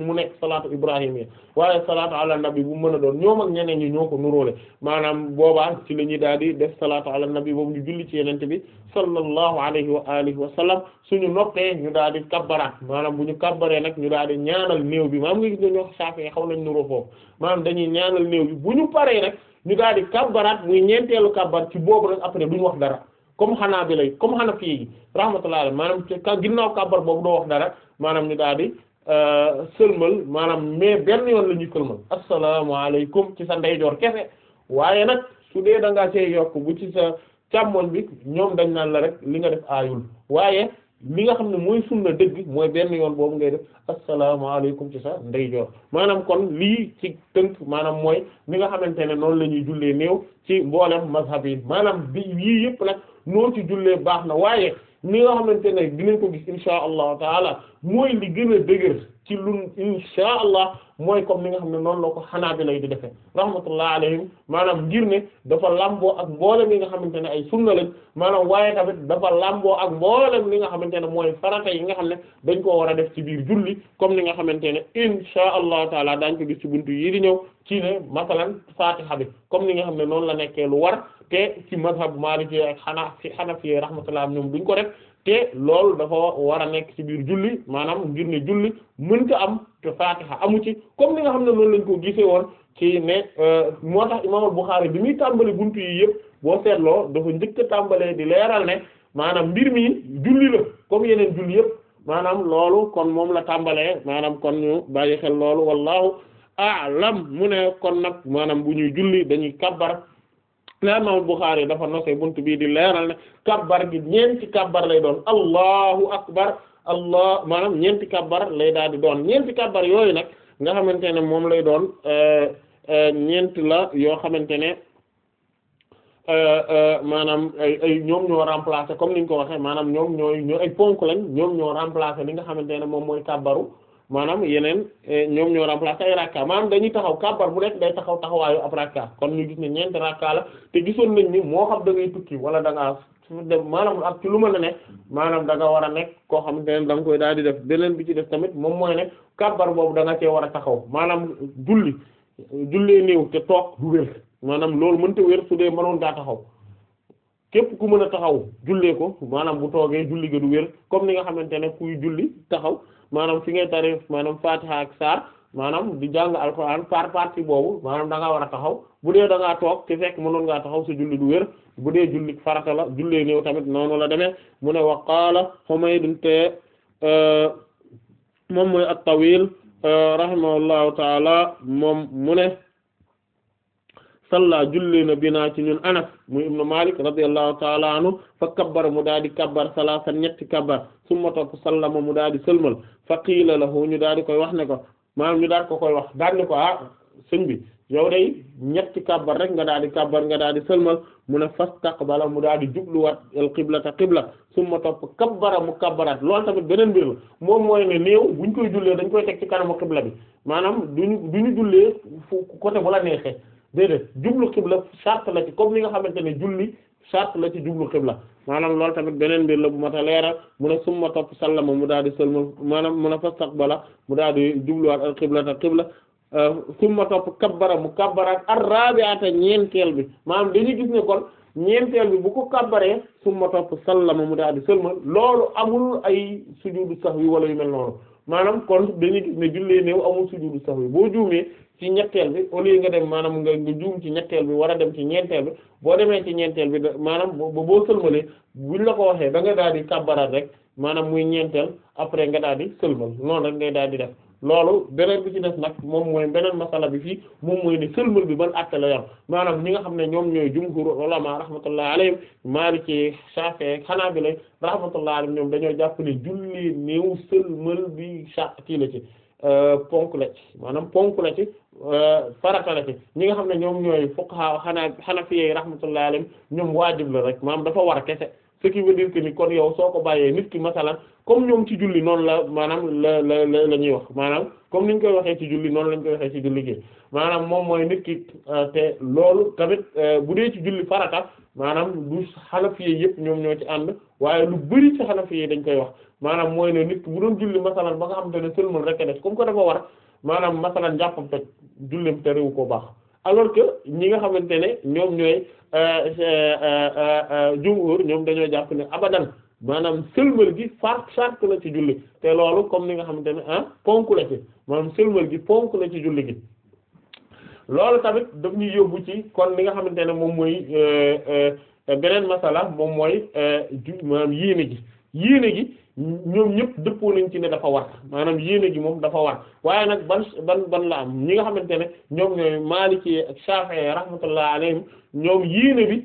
salaatu ibrahimiyya waaye salaatu ala nabi bu mën a doon ñoom ak ñeneen ñi ñoo ko nuróole maanaam boobaa ci la ñuy daal di def salaatu ala nabi boobu ñu julli ci yenente bi sallallahu alayhi wa alihi wa sallam suñu noppee ñu daal di kabbaraat maanaam bu ñu kabbaree nag ñu daal di ñaanal néew bi maanaam nga gis ne ñoo Shafi'i xaw nañ nuroo foofu maanaam dañuy ñaanal néew bi bu ñu paree nag ñu daal di kabbaraat muy ñeenteelu kabbar ci boobu nag après duñu wax dara comme xanaa bi lay comme xanaa fii rahmatullahi alayhi maanaam ci ginnaaw kabbar boobu doo wax dara maanaam ñu daal di sëlmal maanaam mais benn yoon la ñuy sëlmal asalaamaaleykum ci sa ndeyjoor kese waaye nag su dee da ngaa see yokk bu ci sa càmmoñ bi ñoom dañ naan la rek li nga def aayul waaye li nga xam ne mooy sunna dëgg mooy benn yoon boobu ngay def asalaamaaleykum ci sa ndeyjoor maanaam kon lii ci tënk maanaam mooy li nga xamante ne noonu la ñuy jullee néew ci mboolem mazhab yi maanaam bi yii yëpp nag noo ci jullee baax na waaye ni nga xamante ne dinañ ko gis insha allahu taala mooy li gën a dëgër ci lun insha allah mooy comme ni nga xam ne noonu la ko xanaa bi lay di defee rahmatullah alayhim maanaam ngir ne dafa lamboo ak mboolem yi nga xamante ne ay sunna lañ maanaam waaye tamit dafa lamboo ak mboolem li nga xamante ne mooy farata yi nga xam ne dañ koo war a def ci biir julli comme ni nga xamante ne insha allahu taala daañ ko gis ci buntu yi di ñëw ci ne masalan fatiha bi comme ni nga xam ne noonu la nekkee lu war te ci mazhab maliki ak xanaa fi xanafi rahmatullah ñoom duñ ko def te loolu dafa war a nekk ci biir julli maanaam ngir ne julli mënta am te fatiha amu ci comme ni nga xam ne noonu lañ ko gisee woon ci ne moo tax imaam al-Bukhari bi muy tàmbali buntu yi yëpp boo seetloo dafa njëkk a tàmbalee di leeral ne maanaam mbir mi julli la comme yeneen julli yëpp maanaam loolu kon moom la tàmbalee maanaam kon ñu bàyyi xel loolu wallahu a'lam mu ne kon nag maanaam bu ñuy julli dañuy kabbar la imam Bukhari dafa nosee buntu bii di leeral ne kabbar gi ñeenti kabbar lay doon allahu akbar allah maanaam ñeenti kabbar lay daal di doon ñeenti kabbar yooyu nag nga xamante ne moom lay doon ñeent la yoo xamante ne maanaam ay ay ñoom ñoo remplacer comme niñ ko waxee maanaam ñoom ñooy ñoo ay ponk lañ ñoom ñoo remplacer li nga xamante ne moom mooy kabbaru maanaam yeneen ñoom ñoo remplacer ay rakka maanaam dañuy taxaw kabbar bu nekk day taxaw taxawaayu ab rakka kon ñu gis ne ñeenti rakka la te gisoon nañ ni moo xam da ngay tukki wala da ngaa dem maanaam ak ci lu mën a nekk maanaam da nga war a nekk koo xamante ne da nga koy daal di def beneen bi ci def tamit moom mooy ne kabbar boobu da nga cee war a taxaw maanaam julli jullee néew te toog du wér maanaam loolu mënta wér su dee mënoon daa taxaw képp ku mën a taxaw jullee ko maanaam bu toogee julli ga du wér comme ni nga xamante ne kuy julli taxaw maanaam fi ngay tari maanaam fatiha ak saar maanaam di jàng alxuraan par partie boobu maanaam da ngaa war a taxaw bu dee da ngaa toog te fekk mënoon ngaa taxaw sa julli du wér bu dee julli farata la jullee néew tamit noonu la demee mu ne wa qaala Humayd te moom mooy at-Tawil rahimahullahu taala moom mu ne salla julli na binaa ci ñun Anas muy ibnu Malik radiyallahu taala anhu fa kabbar mu daal di kabbar salaasan ñetti kabbar summa topp sallama mu daal di sëlmal fa qiila lahu ñu daal di koy wax ne ko maanaam ñu daal ko koy wax daal ne ko ah sëñ bi yow day ñetti kabbar rek nga daal di kabbar nga daal di sëlmal mu ne fastaqbala mu daal di jubluwaat al qiblata qibla summa topp kabbara mu kabbaraat loolu tamit beneen mbir la moom mooy ne néew buñ koy jullee dañ koy teg ci kanamu qibla bi maanaam duñu duñu jullee fu côté bu la neexee déedéet jublu xibla charte la ci comme ni nga xamante ne julli charte la ci jublu xibla maanaam loolu tamit beneen mbir la bu mat a leeral mu ne summa topp sallama mu daal di sëlmal maanaam mu ne fastaqbala mu daal di jubluwaat al qiblata qibla summa topp kabbara mu kabbaraat ar-rabi'ata ñeenteel bi maanaam dañuy gis ne kon ñeenteel bi bu ko kabbaree summa topp sallama mu daal di sëlmal loolu amul ay sujudu sahwi wala yu mel noonu maanaam kon dañuy gis ne jullee néew amul sujudu sahwi boo juumee ci ñetteel bi au lieu nga dem maanaam nga nga juum ci ñetteel bi war a dem ci ñeenteel bi boo demee ci ñeenteel bi maanaam boo boo sëlmalee buñ la ko waxee da nga daal di kabbaraat rek maanaam muy ñeenteel après nga daal di sëlmal noonu rek ngay daal di def loolu beneen bi ci def nag moom mooy beneen masala bi fii moom mooy ne sëlmal bi ban àtte la yor maanaam ñi nga xam ne ñoom ñooy jumhur ulama rahmatullah alayhim Maliki Shafi'i Hanabila rahmatullah alayhim ñoom dañoo jàpp ne julli néew sëlmal bi kii la ci ponk la ci maanaam ponk la ci farata la ci ñi nga xam ne ñoom ñooy fuqaha xanaa Hanafi rahmatullah alayhim ñoom waajib la rek maanaam dafa war kese ce qui veut dire que ni kon yow soo ko bàyyee nit ki masalan comme ñoom ci julli noonu la maanaam la la la la ñuy wax maanaam comme ni ñu koy waxee ci julli noonu lañ koy waxee ci julli gi maanaam moom mooy nit ki te loolu tamit bu dee ci julli farata maanaam du Hanafi yëpp ñoom ñoo ci ànd waaye lu bari ci Hanafi dañ koy wax maanaam mooy ne nit ki bu doon julli masalan ba nga xamante ne sëlmal rek a def comme que dafa war maanaam masalan njàppam toj julleem terewu ko baax alors que ñi nga xamante ne ñoom ñooy jumhur ñoom dañoo jàpp ne abadan maanaam sëlmal gi far sart la ci julli te loolu comme ni nga xamante ne ah ponk la ci maanaam sëlmal gi ponk la ci julli gi loolu tamit daf ñuy yóbbu ci kon li nga xamante ne moom mooy beneen masala moom mooy ju maanaam yéene gi yéene gi ñoom ñëpp dëppoo nañ ci ne dafa war maanaam yéene gi moom dafa war waaye nag ban ban ban la am ñi nga xamante ne ñoom ñooy Maliki ak Shafi'i rahmatullah alayhim ñoom yéene bi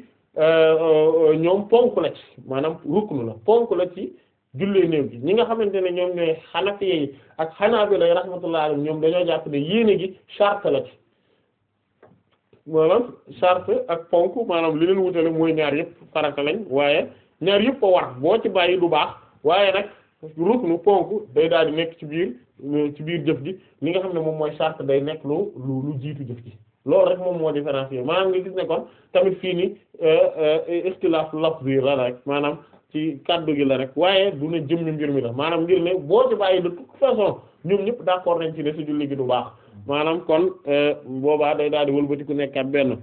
ñoom ponk la ci maanaam ruknu la ponk la ci jullee néew gi ñi nga xamante ne ñoom ñooy Hanafi yi ak Hanabila rahmatullah alayhim ñoom dañoo jàpp ne yéene gi charte la ci maanaam charte ak ponk maanaam li leen wutale mooy ñaar yëpp farata lañ waaye ñaar yëpp a war boo ci bàyyi du baax waaye nag ruknu ponk day daal di nekk ci biir ci biir jëf ji li nga xam ne moom mooy charte day nekk lu lu lu jiitu jëf ji loolu rek moom moo différencier maanaam nga gis ne kon tamit fii ni ikhtilaf lafzi la rek maanaam ci kaddu gi la rek waaye du ne jëmmi mbir mi la maanaam ngir ne boo ci bàyyi de toute façon ñoom ñëpp d'accord nañ ci ne ci julli gi du baax maanaam kon boobaa day daal di wëlbati ku nekkat benn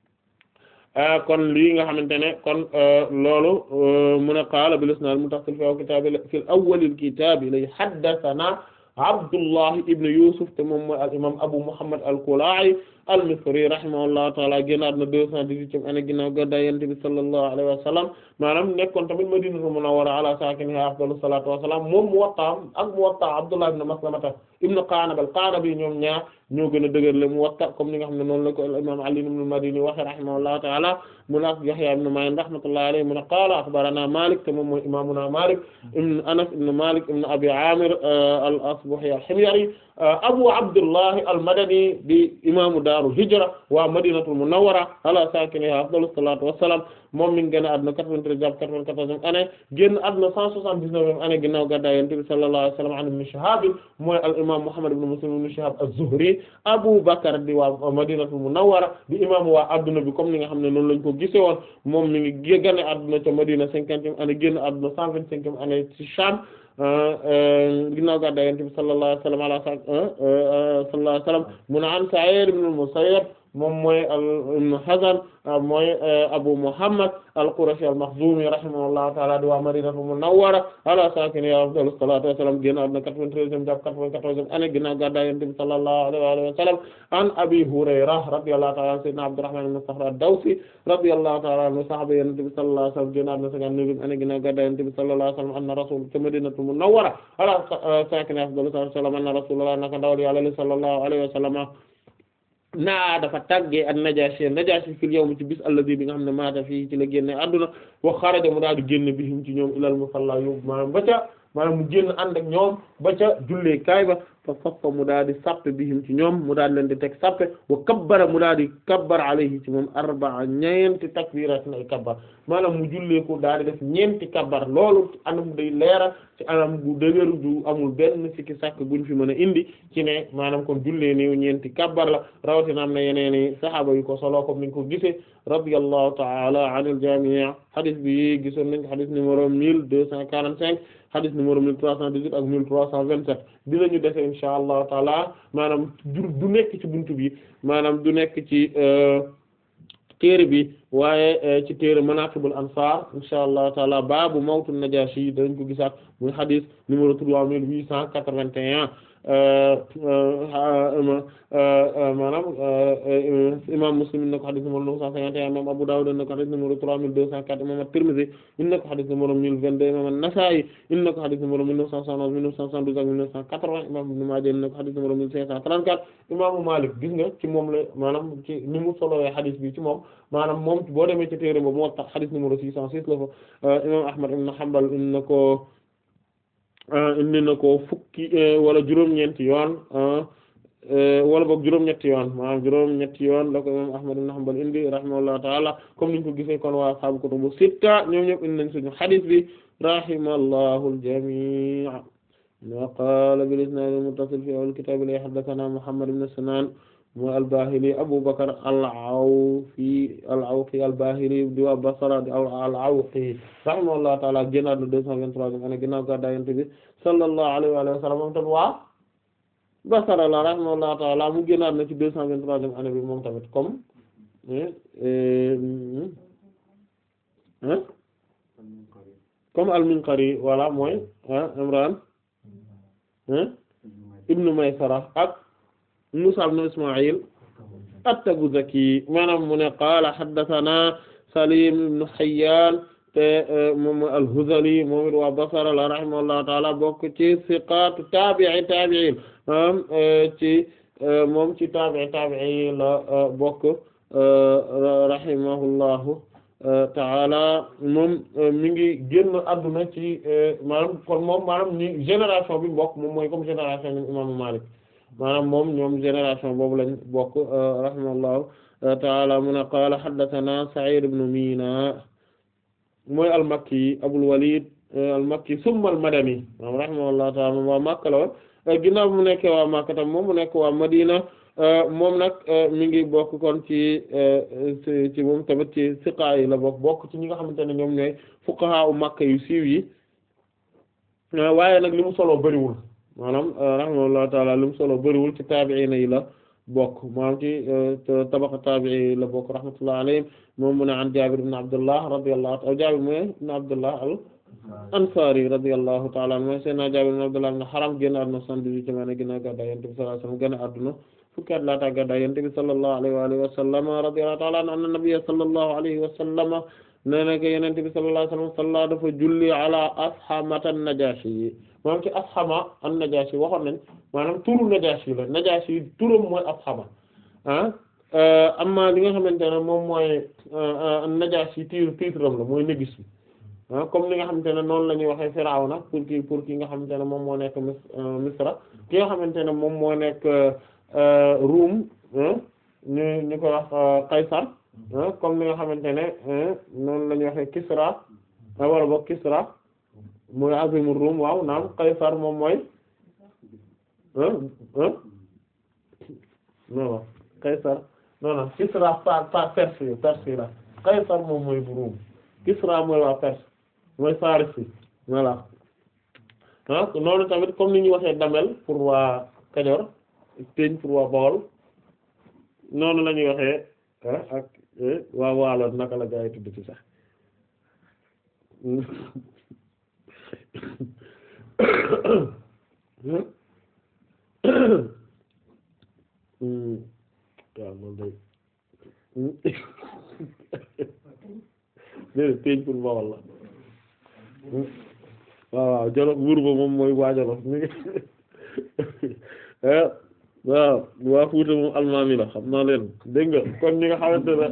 kon lii nga xamante ne kon loolu mu ne qaala bil isnaad muttasil fi kitaabi fil awwalil kitaabi lay haddathana Abdullah ibn Yusuf te moom mooy al imam Abu Muhammad al-Kula'i al-Misri rahimahullahu ta'ala génnaat na deux cent dix-huitième année ginnaaw gàddaay Yonent bi sallallahu alayhi wa sallam maanaam nekkoon tamit Madinatul Munawwara ala saakinihaa afdalu salaatu wa salaam moom Muwatta ak Muwatta Abdullah ibn Maslamata ibn Qa'nab al-Qa'nabi ñoom ñaar ñoo gën a dëgër le Muwatta comme ni nga xam ne noonu la ko al-imam Ali ibn al-Madini waxe rahimahullahu ta'ala mu nak Yahya ibn Ma'in rahmatullahi alayhi mu ne qaala akhbarana Malik te moom mooy imaamuna Malik ibn Anas ibn Malik ibn Abi Amir al-Asbahi al-Himyari Abu Abdullah al-Madani di imaamu daaru hijra waa Madinatul Munawwara ala saakinihaa afdalu salaatu wa salaam moom mi ngi génn àdduna 93 jàpp 94 année génn àdduna 179 année ginnaaw gàddaay Yonent bi sallallahu alayhi wa sallam an Ibn Shihab mooy al imaam Muhammad ibn Muslim ibn Shihab az-Zuhri Abu Bakr di waa Madinatul Munawwara di imaamu waa adduna bi comme ni nga xam ne noonu lañ ko gisee woon moom mi ngi génn àdduna ca Madina 50e année génn àdduna 125e année ci Sham ginnaaw gàddaay Yonent bi sallallahu alayhi wa sallam ala sallallahu alayhi wa sallam mu ne an Sa'id ibn al-Musayyab moom mooy ibn Hazn mooy Abu Muhammad al-Qurashi al-Makhzumi rahimahullahu ta'ala di waa Madinatul Munawwara ala sakiniha afdalu salatu wassalam génn àdduna 93e jàpp 94e année ginnaaw gàddaay Yonent bi sallallahu alayhi wa sallam an Abi Hurayra radiyallahu ta'ala anhu sayyidina Abdurrahman ibn Sakhr ad-Dawsi radiyallahu ta'ala anhu sahaba Yonent bi sallallahu alayhi wa sallam génn àdduna 59e année ginnaaw gàddaay Yonent bi sallallahu alayhi wa sallam anna rasul ca Madinatul Munawwara ala sakiniha afdalu salatu wassalam anna rasulullah naka ndawal Yàlla sallallahu alayhi wa sallam naa dafa tàggee ak Najaasi Najaasi fil yawm ci bis allazi bi nga xam ne maata fii ci la génne adduna wa xaraja mu daal di génn bihim ci ñoom ilal musalla yóbbu maanaam ba ca maanaam mu génn ànd ak ñoom ba ca jullee kaay ba fa saffa mu daal di sappe bihim ci ñoom mu daal leen di teg sappe wa kabbara mu daal di kabbar alayhi ci moom arba'a ñeenti takbiratin ay kabbar maanaam mu jullee ko daal di def ñeenti kabbar loolu anam day leeral ci anam gu dëgër du amul benn sikki sàkk guñ fi mën a indi ci ne maanaam kon jullee niw ñeenti kabbar la rawatina am na yeneeni sahaaba yu ko solo comme niñ ko gisee radiyallahu ta'ala anil jami' hadith bi gisoon nañ ko hadith numéro mille deux cent quarante-cinq hadith numéro mille trois cent dix-huit ak mille trois cent vingt-sept dinañu dese insha allahu taala maanaam du du nekk ci buntu bi maanaam du nekk ci téere bi waaye ci téere manaqibul ansar insha allahu taala baabu mawtu najashi dañ ko gisaat muy hadith numéro trois mille huit cent quatre-vingt-un maanaam imam Muslim in na ko hadith numéro neuf cent cinquante et un imam Abu Dawud in na ko hadith numéro trois mille deux cent quatre imam At-Tirmidhi in na ko hadith numéro mille vingt-deux imam An-Nasa'i in na ko hadith numéro mille neuf cent soixante-onze mille neuf cent soixante-douze ak mille neuf cent quatre-vingts imam Ibn Maaja in na ko hadith numéro mille cinq cent trente-quatre imaamu Maalik gis nga ci moom la maanaam ci ni mu solowee hadith bi ci moom maanaam moom boo demee ci téere ba moo tax hadith numéro six cent six la fa imam Ahmad ibn Hanbal in na ko indi na ko fukki wala juróom-ñeenti yoon wala boog juróom-ñetti yoon maanaam juróom-ñetti yoon la ko imam Ahmad ibn Hanbal indi rahimahullahu ta'ala comme niñ ko gisee kon waa ashaabu kutubu sitta ñoom ñëpp indi nañ suñu hadith bi rahimallahu al-jami' wa qala bil isnad al-muttasil fi awwal kitab li haddathana Muhammad ibn Sinan mooy al-Bahili Abu Bakr al-Awfi al-Awfi al-Bahili di waa Basra di al-Awfi rahimahullahu ta'ala génnaat na deux cent vingt-troisième année ginnaaw gàddaay Yonent bi sallallahu alayhi wa sallam moom tam waa Basra la rahimahullahu ta'ala mu génnaat na ci deux cent vingt-troisième année bi moom tamit comme comme al-Minqari voilà mooy Imran ibnu Maysara ak Musa ibn Isma'il at-Tabuzaki maanaam mu ne qaala haddathana Salim ibn Hayyan te moom al-Hudhali moom it waa Basra la rahimahullahu ta'ala bokk ci siqaatu taabi'i taabi'iin maanaam ci moom ci taabi'i taabi'i la bokk rahimahullahu ta'ala moom mi ngi génn adduna ci maanaam kon moom maanaam ni génération bi bokk moom mooy comme génération ñoom imaamu Maalik maanaam moom ñoom génération boobu lañ bokk rahimahullahu ta'ala mu ne qaala haddathana Sa'id ibn Mina mooy al-Makki Abul Walid al-Makki summa al-Madani rahimahullahu ta'ala moom waa Makka la woon ginnaaw mu nekkee waa Makka tam moom mu nekk waa Madina moom nag mi ngi bokk kon ci ci moom tamit ci siqaa yi la bokk bokk ci ñi nga xamante ne ñoom ñooy fuqaha u Makka yu siiw yi waaye nag li mu solo bëriwul maanaam rahimahullahu ta'ala li mu solo bëriwul ci taabi'iina yi la bokk maanaam ci tabaqa taabi'i la bokk rahmatullahi alayhim moom mu ne an Jaabir ibn Abdullah radiyallahu ta'ala Jaabir mooy ibn Abdullah al Ansari radiyallahu ta'ala anhu mooy Seydina Jaabir ibn Abdullah ibn Haram génn àdduna soixante-dix-huitième année ginnaaw gàddaay Yonent bi sallallahu alayhi wasallam génn àdduna fukki at laata gàddaay Yonent bi sallallahu alayhi wa alihi wa sallam radiyallahu ta'ala anhu anna nabiyya sallallahu alayhi wa sallam nee na ko Yonent bi sallallahu alayhi wa sallam salla dafa julli ala ashamata an-Najashi yi maanaam ci ashama an-Najashi waxoon nañ maanaam turu Najashi la Najashi turam mooy ashama ah amma li nga xamante ne moom mooy Najashi titre titre am la mooy négis bi ah comme li nga xamante ne noonu la ñuy waxee Firawna pour ki pour ki nga xamante ne moom moo nekk Misra ki nga xamante ne moom moo nekk Ruum ñu ñu ko wax Qaysar comme li nga xamante ne noonu la ñuy waxee Kisra wala boog Kisra mooy azimur Ruum waaw naam Qaysar moom mooy non Qaysar non non Kisra par par Perse Perse la Qaysar moom mooy bu Ruum Kisra mooy waa Perse mooy Faris bi voilà ah noonu tamit comme ni ñuy waxee Damel pour waa Kajoor Teñ pour waa Bawol noonu la ñuy waxee ak waa Waalo naka la gaa yi tudd ci sax waaw loolu day déedéet teeñ pour Bawol la waaw waaw Jolof buur ba moom mooy waa Jolof mi ngi waaw waa Fuuta moom almaami la xam naa leen dégg nga kon ñi nga xamante ne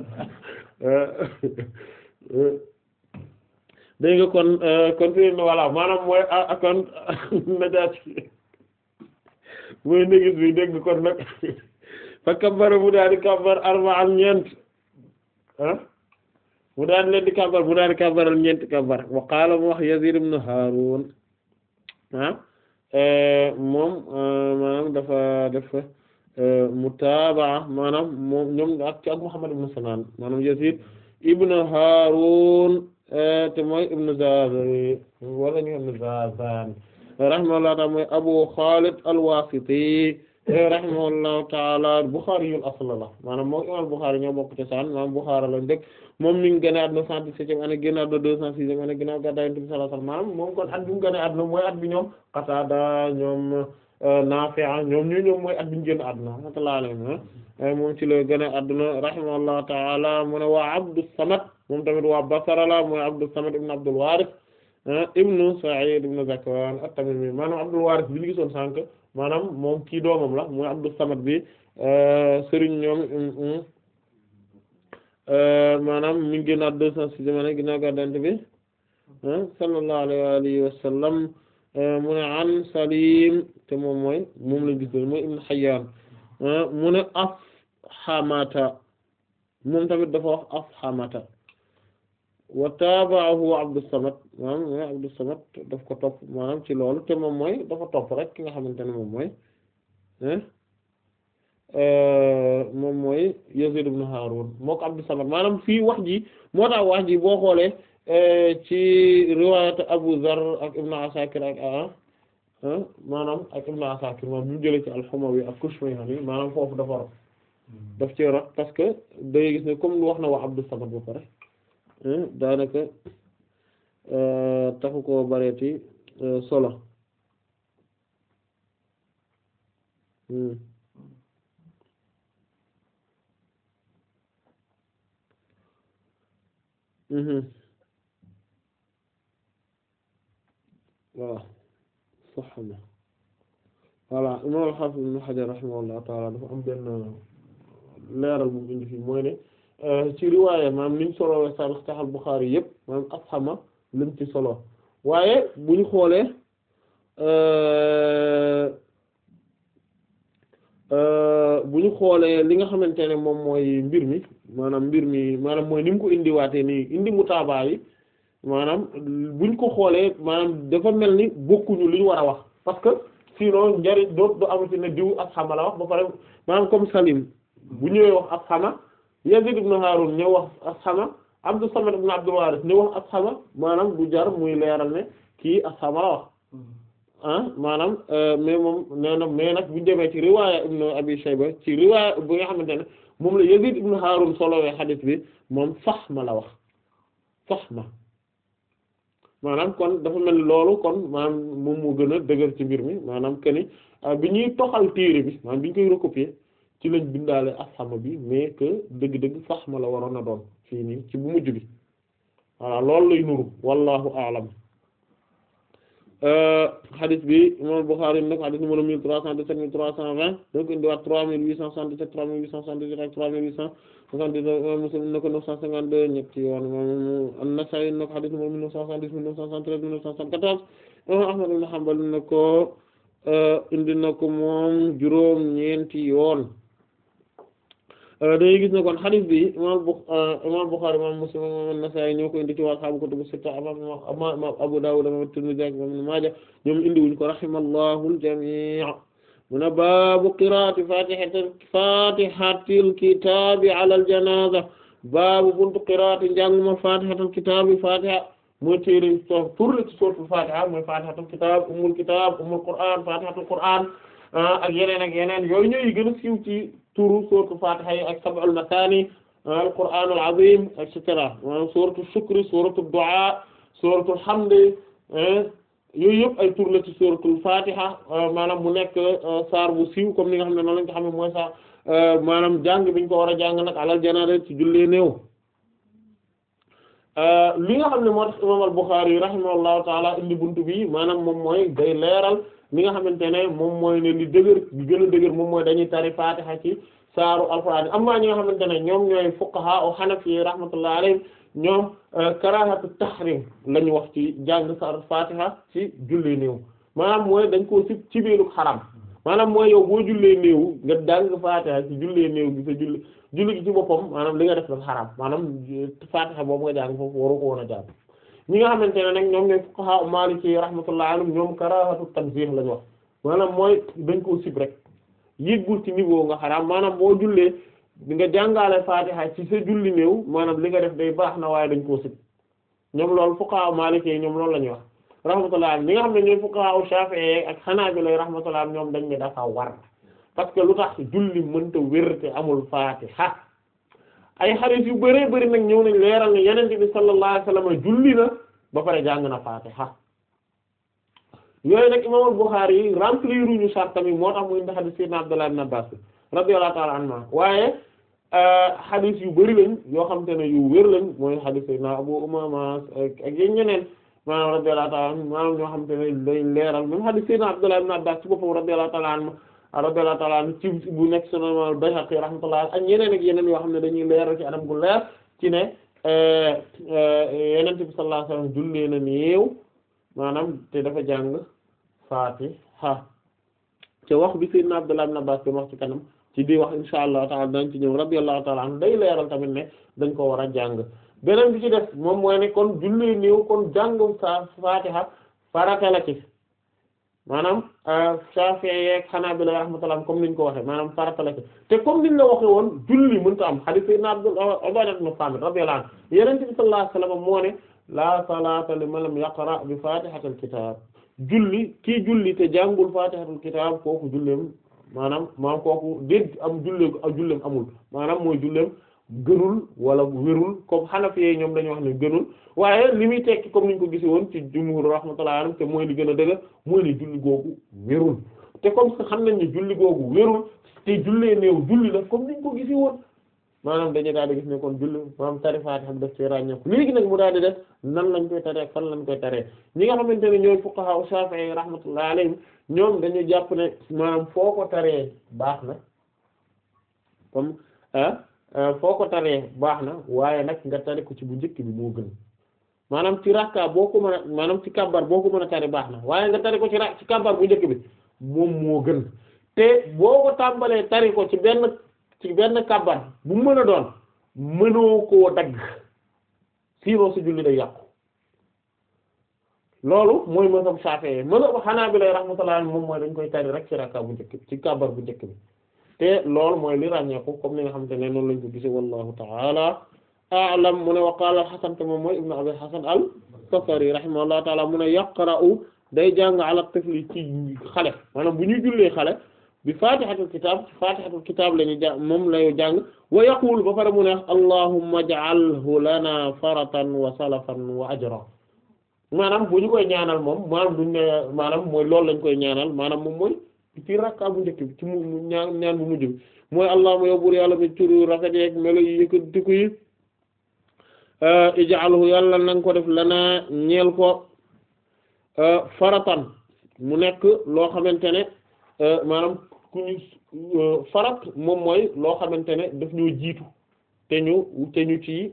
dégg nga kon kon fi ne voilà maanaam mooy kon Najaasi mooy négis bi dégg nga kon nag fa kabbara mu daal di kabbar arba'an ñeent ah mu daal leen di kabbar mu daal di kabbaral ñeenti kabbar wa qaala mu wax Yazid ibn Harun ah moom maanaam dafa dafa mutaabaa maanaam moom ñoom ak ci ak Muhammad ibn Sinan maanaam Yazid ibn Harun te mooy ibn Zazan wala ñu ibn Zazan rahimahullahu ta'ala mooy Abu Khalid al-Wasiti rahimahullahu ta'ala Bukhari yul asl la maanaam moom imam Bukhari ñoo bokk ci saan maanaam Bukhara lañ dëkk moom mi ngi gën a àdduna cent dix-septième année génn àdduna deux cent sixième année ginnaaw gàddaay Yonent bi sallallahu alayhi wasallam maanaam moom kon at bi mu gën a àdduna mooy at bi ñoom Qatada ñoom Nafi' ñoom ñu ñoom mooy at bi ñu génn àdduna rahmatullahi alayhi moom ci la gën a àdduna rahimahullahu ta'ala mu ne waa Abdus Samad moom tamit waa Basra la mooy Abdus Samad ibn Abdul Warith ibnu Sa'id ibn Zakwan at-Tamimi maanaam Abdul Warith bi ñu gisoon sànq maanaam moom kii doomam la mooy Abdus Samad bi sëriñ ñoom maanaam mi ngi génnaat deux cent sixième année ginnaaw gàddaay bi sallallahu alayhi wa alihi wa sallam mu ne an Salim te moom mooy moom lañ gis mooy Ibn Hayyan mu ne afhamata moom tamit dafa wax afhamata wa taaba'ahu Abdus Samad maanaam mooy Abdus Samad daf ko topp maanaam ci loolu te moom mooy dafa topp rek ki nga xamante ne moom mooy moom mooy Yazid ibn Harun moo ko Abdus Samad maanaam fii wax ji moo tax wax ji boo xoolee ci riwaayat Abu Zar ak Ibn Asakir ak maanaam ak Ibn Asakir moom bi mu jëlee ci al-Humawi ak Kushmayhani maanaam foofu dafa rot daf ci rot parce que day gis ne comme wax na wax Abdus Samad ba pare daanaka taxu koo bareeti solo waaw sax na voilà imam al-Hafiz Ibn Hajar rahimahullahu ta'ala dafa am benn leeral bu indi fii mooy ne ci riwaaya maanaam niñ solowee Sahih al-Bukhari yëpp maanaam asxama lim ci solo waaye bu ñu xoolee bu ñu xoolee li nga xamante ne moom mooy mbir mi maanaam mbir mi maanaam mooy ni mu ko indiwaatee nii indi mutaabaa yi maanaam buñ ko xoolee maanaam dafa mel ni bokkuñu li ñu war a wax parce que sinon njariñ doo du amati ne diw asxama la wax ba pare maanaam comme Salim bu ñëwee wax asxama Yazid ibn Harun ñëw wax asxama Abdus Samad ibn Abdul Waris ñëw wax asxama maanaam du jar muy leeral ne kii asxama la wax ah maanaam mais moom nee na mais nag bu ñu demee ci riwaaya ibn Abi Shayba ci riwaaya bi nga xamante ne moom la Yazid ibn Harun solowee xadiis bi moom Fahma la wax Fahma maanaam kon dafa mel ni loolu kon maanaam moom moo gën a dëgër ci mbir mi maanaam que ni bi ñuy toxal téere bi maanaam bi ñu koy recopier ci lañ bindaale asxama bi mais que dëgg-dëgg Fahma la waroon a doon fii nii ci bu mujj bi voilà loolu lay nuru wallahu a'lam hadith bi imam Bukhari nag hadith numéro mille trois cent dix-sept mille trois cent vingt donc indiwaat trois mille huit cent soixante-dix-sept trois mille huit cent soixante-dix-huit ak trois mille huit cent soixante-dix-neuf imam Muslim na ko neuf cent cinquante-deux ñetti yoon imam An-Nasa'i na ko hadith numéro mille neuf cent soixante-dix mille neuf cent soixante-treize mille neuf cent soixante-quatorze imam Ahmad ibn Hanbal na ko indi na ko moom juróom ñeenti yoon dañuy gis ne kon hadith bi imam imam Bukhari imam Muslim imam An-Nasa'i ñoo ko indi ci waa ashaabu kutubu sitta imam Abu Dawud imam Tirmidhi ak imam Ibn Maaja ñoom indi wuñ ko rahimallahu al-jamii' mu ne baabu qiraa'ati fatihatil fatihatil kitaabi ala al-janaaza baabu buntu qiraa'ati njànguma fatihatil kitaabi fatiha mooy téere tur la ci suuratul fatiha mooy fatihatul kitaab ummul kitaab ummul qur'aan fatihatul qur'aan ak yeneen ak yeneen yooyu ñooy gën a siiw ci turu suuratul fatiha yi ak sab'ul masaani al-qur'aanul aziim et cetera maanaam suuratul shukri suuratul du'aa suuratul hamdi yooyu yëpp ay tur la ci suuratul fatiha maanaam mu nekk saar bu siiw comme ni nga xam ne noonu lañ ko xam ne mooy saar maanaam jàng biñ ko war a jàng nag alal janaada ci jullee néew li nga xam ne moo tax imaam al-Bukhari rahimahullahu taala indi buntu bi maanaam moom mooy day leeral li nga xamante ne moom mooy ne li dëgër li gën a dëgër moom mooy dañuy tari fatiha ci saaru alquran amma ñi nga xamante ne ñoom ñooy fuqaha o hanafi rahmatullahi alayhim ñoom karahatu tahrim la ñu wax ci jàng saaru fatiha ci julli néew maanaam mooy dañ koo ci ci biiru xaram maanaam mooy yow boo jullee néew nga jàng fatiha ci jullee néew gi sa julli julli gi ci boppam maanaam li nga def dafa xaram maanaam fatiha boobu nga jàng foofu waru ko woon a jàng ñi nga xamante ne nag ñoom ñooy fuqaha maliki rahmatullahi alayhim ñoom karahatu tanzih lañu wax maanaam mooy dañ koo sib rek yëggul ci niveau nga xaraam maanaam boo jullee di nga jàngaale fatiha ci sa julli néew maanaam li nga def day baax na waaye dañ koo sib ñoom loolu fuqaha maliki yi ñoom loolu la ñuy wax rahmatullahi alayhim ñi nga xam ne ñooy fuqaha shafi'i ak hanabila rahmatullahi alayhim ñoom dañ ne dafa war parce que lu tax julli mënta wér te amul fatiha ay xarit yu bëree bëri nag ñëw nañ leeral ne yenente bi sallallahu alayhi wasallam julli na ba pare jàng na fatiha yooyu nag imam al-Bukhari yi remplir uñu sart tamit moo tax muy indi xadis sayyidina Abdullah ibn Abbas radiyallahu ta'ala anhuma waaye xadis yu bëri lañ yoo xam te ne yu wér lañ mooy xadis sayyidina Abu Umama ak yéen ñeneen maanaam radiyallahu ta'ala anhu maanaam ñoo xam te ne day leeral même xadis sayyidina Abdullah ibn Abbas ci boppam radiyallahu ta'ala anhu radiyallahu ta'ala anhu ci bu nekk Sunan al-Bayhaqi rahmatullah ak yeneen ak yeneen yoo xam ne dañuy leeral ci anam gu leer ci ne Yonent bi sallallahu alayhi wasallam jullee na néew maanaam te dafa jàng Fatiha te wax bi Sayyidina Abdullah ibn Abbas doon wax ci kanam ci di wax insha Allah ta'ala dañ ci ñëw radiyallahu ta'ala anhu day leeral tamit ne dañ ko war a jàng beneen bi ci def moom mooy ne kon jullee néew kon jàngum sa Fatiha farata la ci maanaam Shafi'i ak Hanabila rahmatullah comme niñ ko waxee maanaam farata la ci te comme niñ la waxee woon julli mënta am hadith Sayyidina Abdullah Ubadah ibn Samit radiyallahu anhu Yonent bi sallallahu alayhi wasallam moo ne la salata liman lam yaqra bi fatihatil kitab julli kii julli te jàngul faatihatul kitaab kooku julleem maanaam maanaam kooku dégg am julleem ak julleem amul maanaam mooy julleem gënul wala wérul comme Hanafi yi ñoom dañoo wax ne gënul waaye li muy tekki comme niñ ko gisi woon ci jumhur rahmatullahi alayhim te mooy li gën a dëgg mooy ne julli googu wérul te comme que xam nañ ne julli googu wérul te jullee néew julli la comme niñ ko gisi woon maanaam dañu daal di gis ne kon julli maanaam tari Faatiha daf ci ràññeeku léegi nag mu daal di def nan lañ koy taree fan lañ koy taree ñi nga xamante ne ñooy fuqaha Shafi'i rahmatullahi alayhim ñoom dañu jàpp ne maanaam foo ko taree baax na comme ah foo ko taree baax na waaye nag nga tari ko ci bu njëkk bi moo gën maanaam ci rakka boo ko mën a maanaam ci kabbar boo ko mën a tari baax na waaye nga tari ko ci ra ci kabbar bu njëkk bi moom moo gën te boo ko tàmbalee tari ko ci benn ci benn kabbar bu mu mën a doon mënoo koo dagg sinon sa julli day yàqu loolu mooy mazhab Shafi'i mazhab Hanabila rahmatullah moom mooy dañ koy tari rek ci rakka bu njëkk bi ci kabbar bu njëkk bi te loolu mooy li ràññeeku comme ni nga xamante ne noonu lañ ko gisee wallahu ta'ala a'lam mu ne wa qala al-Hasan te moom mooy ibnu Abi Hasan al-Basri rahimahullahu ta'ala mu ne yaqra'u day jàng ala tifli ci xale maanaam bu ñuy jullee xale bi fatihatul kitab fatihatul kitab la ñu jàng moom lay jàng wa yaqulu ba pare mu ne allahumma ij'alhu lana faratan wa salafan wa ajra maanaam bu ñu koy ñaanal moom maanaam duñ ne maanaam mooy loolu lañ koy ñaanal maanaam moom mooy ci rakka bu njëkk bi ci mu ñaan ñaan bu mujj bi mooy allahumma yow buur yàlla mi turu rafet yeeg melo yi yëkkatiku yi ij'alhu yàlla na nga ko def lana ñeel ko faratan mu nekk loo xamante ne maanaam ku ñu farat moom mooy loo xamante ne daf ñoo jiitu te ñu te ñu ci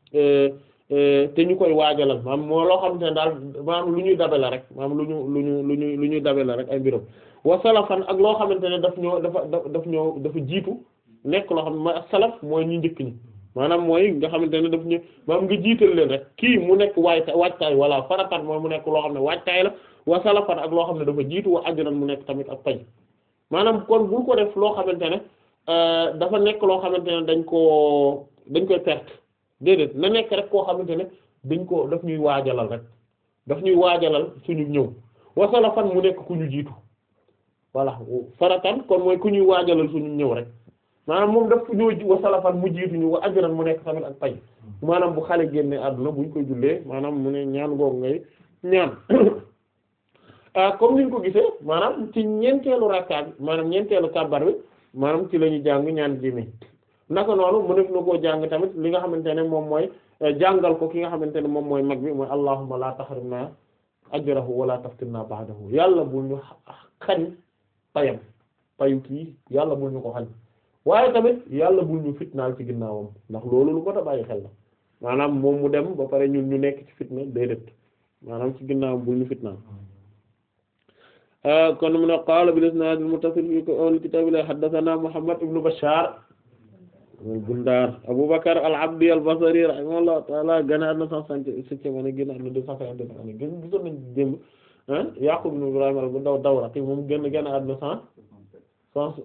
te ñu koy waajalal maanaam moo loo xamante ne daal maanaam lu ñuy dabe la rek maanaam lu ñu lu ñu lu ñu lu ñuy dabe la rek ay mbiram wa salafan ak loo xamante ne daf ñoo dafa daf ñoo dafa jiitu nekk loo xam ne mooy salaf mooy ñu njëkk ñi maanaam mooy nga xamante ne daf ñu maanaam nga jiital leen rek kii mu nekk waayta waajtaay walla faratan mooy mu nekk loo xam ne waajtaay la wa salafan ak loo xam ne dafa jiitu wa ajran mu nekk tamit ak pay maanaam kon bul ko def loo xamante ne dafa nekk loo xamante ne dañ koo dañ koy perte déedéet na nekk rek koo xamante ne dañ ko daf ñuy waajalal rek daf ñuy waajalal suñu ñëw wa salafan mu nekk ku ñu jiitu voilà faratan kon mooy ku ñuy waajalal suñu ñëw rek maanaam moom daf ñoo wa salafan mu jiitu ñu wa ajran mu nekk tamit ak pay maanaam bu xale génne àdduna buñ koy jullee maanaam mu ne ñaan googu ngay ñaan comme niñ ko gisee maanaam ci ñeenteelu rakka bi maanaam ñeenteelu kàbbar bi maanaam ci la ñu jàng ñaan ji mi naka noonu mu def na koo jàng tamit li nga xamante ne moom mooy jàngal ko ki nga xamante ne moom mooy mag bi mooy allahumma la tahrimna ajrahu wala taftinna ba'dahu yàlla bul ñu xañ payam payu kii yàlla bul ñu ko xañ waaye tamit yàlla bul ñu fitnaal ci ginnaawam ndax loolu lu ko ta bàyyi xel la maanaam moom mu dem ba pare ñun ñu nekk ci fitna déedéet maanaam ci ginnaawam bul ñu fitnaal kon mu ne qaala bil isnaad al muttasil fi al kitaab la haddathana Muhammad ibn Bashar Bundar Abu Bakr al-Abdi al-Basri rahimahullahu ta'ala gane adna cent cinquante-septième année génn adna deux cent cinquante-deux année gën gisoon nañ démb Yaqub ibn Ibrahim al-Dawraqi moom génn génn adna cent cent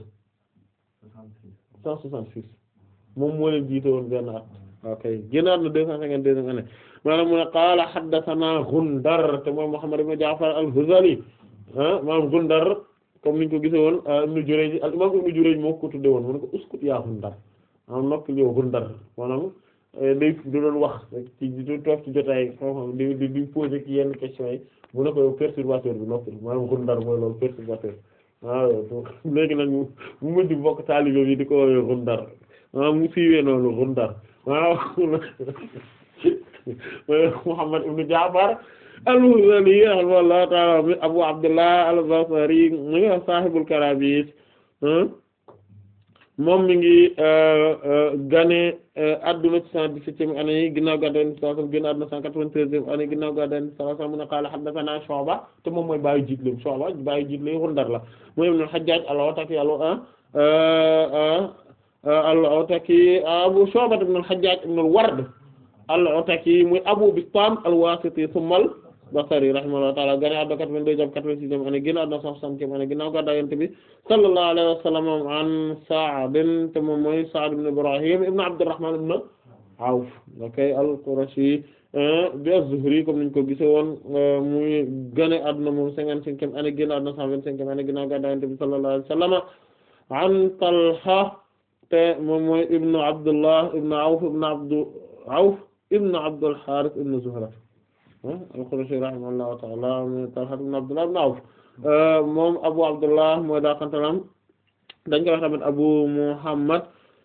cent soixante-six moom moo leen jiite woon benn at ok génn adna deux cent cinquante-deuxième année maanaam mu ne qaala haddathana Gundar te mooy Muhammad ibn Ja'far al-Hudhali maanaam Gundar comme niñ ko gisee woon Ibn Jurayj al imam Ibn Jurayj moo ko tudde woon mu ne ko uskut yaa Gundar maanaam noppi yow Gundar maanaam day di doon wax ci di toog ci jotaay xam-xam di di di poser ci yenn questions yi mu ne ko yow perturbateur bi noppi maanaam Gundar mooy loolu perturbateur waaw léegi nag mu mujj bokk taalibe bi di ko woowee Gundar maanaam mu siiwee noonu Gundar waaw Muhammad ibn Ja'far al-Hudhali rahimahullahu ta'ala Abu Abdullah al-Basri mu ngi sahibul Karabis moom mi ngi gane adduna ci cent dix-septième année yi ginnaaw gàddaay Yonent bi sallallahu alayhi wasallam génn adduna cent quatre-vingt-treizième année ginnaaw gàddaay Yonent bi sallallahu alayhi wasallam mu ne qaala haddathana Shu'ba te moom mooy baayu jiitle Shu'ba baayu jiitle Gundar la mooy ibn al-Hajjaj al-Ataki al-Ataki Abu Shu'ba ibn al-Hajjaj ibn al-Ward al-Ataki muy Abu Bistam al-Wasiti thumma al-Basri rahimahullahu ta'ala gane àdduna quatre-vingt-deux jàpp quatre-vingt-sixième année génn àdduna cent soixantième année ginnaaw gàddaay Yonent bi sallallahu alayhi wa sallam an Sa'd te moom mooy Sa'd ibn Ibrahim ibn Abdurrahman ibn Awf okay al-Qurashi bi az-Zuhri comme niñ ko gise woon muy gane àdduna moom cinquante-cinquième année génn àdduna cent vingt-cinquième année ginnaaw gàddaay Yonent bi sallallahu alayhi wa sallam an Talha te moom mooy ibnu Abdullah ibnu Awf ibnu Abdu Awf ibnu Abdul Harith ibnu Zuhra al-Qurashi rahimahullahu ta'ala Talha ibnu Abdullah ibnu Awf moom Abu Abdullah mooy daa kantalam dañ koy wax tamit Abu Muhammad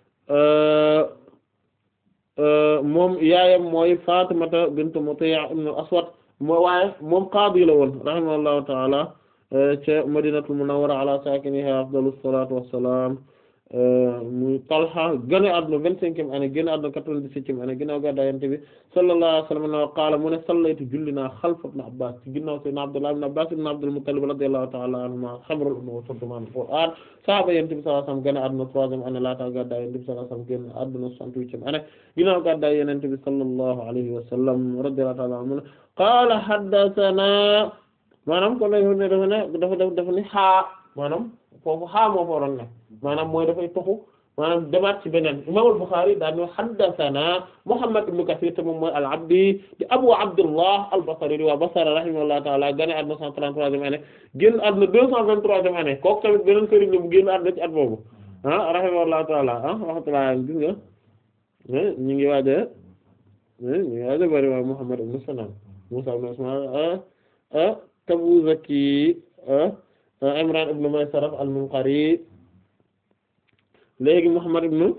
moom yaayam mooy Fatimata bint Muti' ibn al-Aswad moo waaye moom qaadi la woon rahimahullahu ta'ala ca Madinatul Munawwara ala sakiniha afdalus salatu wassalam muy Talha gane àdduna vingt-cinquième année génn àdduna quatre-vingt-dix-septième année ginnaaw gàddaay Yonent bi sallallahu alayhi wa sallam no qaala mu ne sallaytu julli naa xalfa ibn Abbas ci ginnaaw sayyidina Abdullah ibn Abbas ibn Abdul Muttalib radiyallahu ta'ala anhuma habrul umma wa turjumaan al-Qur'aan sahaaba Yonent bi sallallahu alayhi wa sallam gane àdduna troisième année laata gàddaay Yonent bi sallallahu alayhi wa sallam génn àdduna soixante-huitième année ginnaaw gàddaay Yonent bi sallallahu alayhi wa sallam radiyallahu ta'ala anhu mu ne qaala haddathana maanaam kon lay ne dafa ne dafa def dafa ni xaa maanaam foofu xaa moo fa waroon ne maanaam mooy dafay toxu maanaam demaat ci beneen imam al-Bukhari daal ne haddathana Muhammad ibn Kathir te moom mooy al-Abdi di Abu Abdullah al-Basri di waa Basra rahimahullahu ta'ala gane àdduna cent trente-troisième année génn àdduna deux cent vingt-troisième année kooku tamit beneen sëriñ la bu génn àdduna ci at boobu ah rahimahullahu ta'ala ah rahmatullah gis nga ñu ngi waaja ñu ngi waaja bari waa Muhammad ibn Sinan Musa ibn Ismaïl Tabuzaki Imran ibn Maysara al-Munqari léegi Muhammad ibn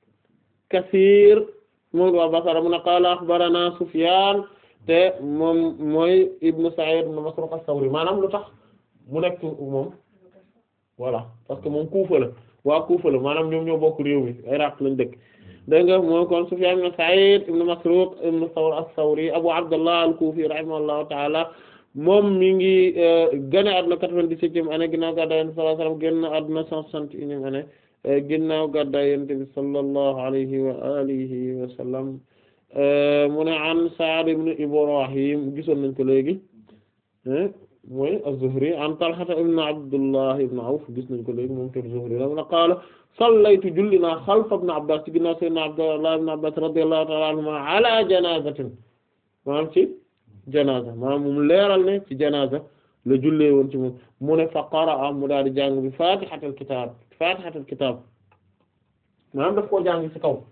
Kathir moom waa Basra mu ne qaala akhbarana Sufyan te moom mooy ibn Sa'id ibn Masruq as-Sawri maanaam lu tax mu nekk moom voilà parce que moom Kufa la waa Kufa la maanaam ñoom ñoo bokk réew mi Iraq lañ dëkk dégg nga moom kon Sufyan ibn Sa'id ibn Masruq ibn Thawr as-Sawri Abu Abdullah al-Kufi rahimahullahu ta'ala moom mi ngi gane àdduna quatre-vingt-dix-septième année ginnaaw gàddaay Yonent bi sallallahu alayhi wa sallam génn àdduna cent soixante et unième année ginnaaw gàddaay Yonent bi sallallahu alayhi wa alihi wa sallam mu ne an Sa'd ibn Ibrahim gisoon nañ ko léegi mooy az-Zuhri an Talha ibn Abdullah ibn Awf gis nañ ko léegi moom te Zuhri la mu ne qaala sallaytu julli naa xalfa ibn Abbas ci ginnaaw sayyidina Abdullah ibn Abbas radiyallahu ta'ala anhuma ala janazatin maanaam ci janaza maanaam moom leeral ne ci janaza la jullee woon ci moom mu ne fa qaraa mu daal di jàng bi fatihatul kitab fatihatul kitab maanaam daf koo jàng ci kaw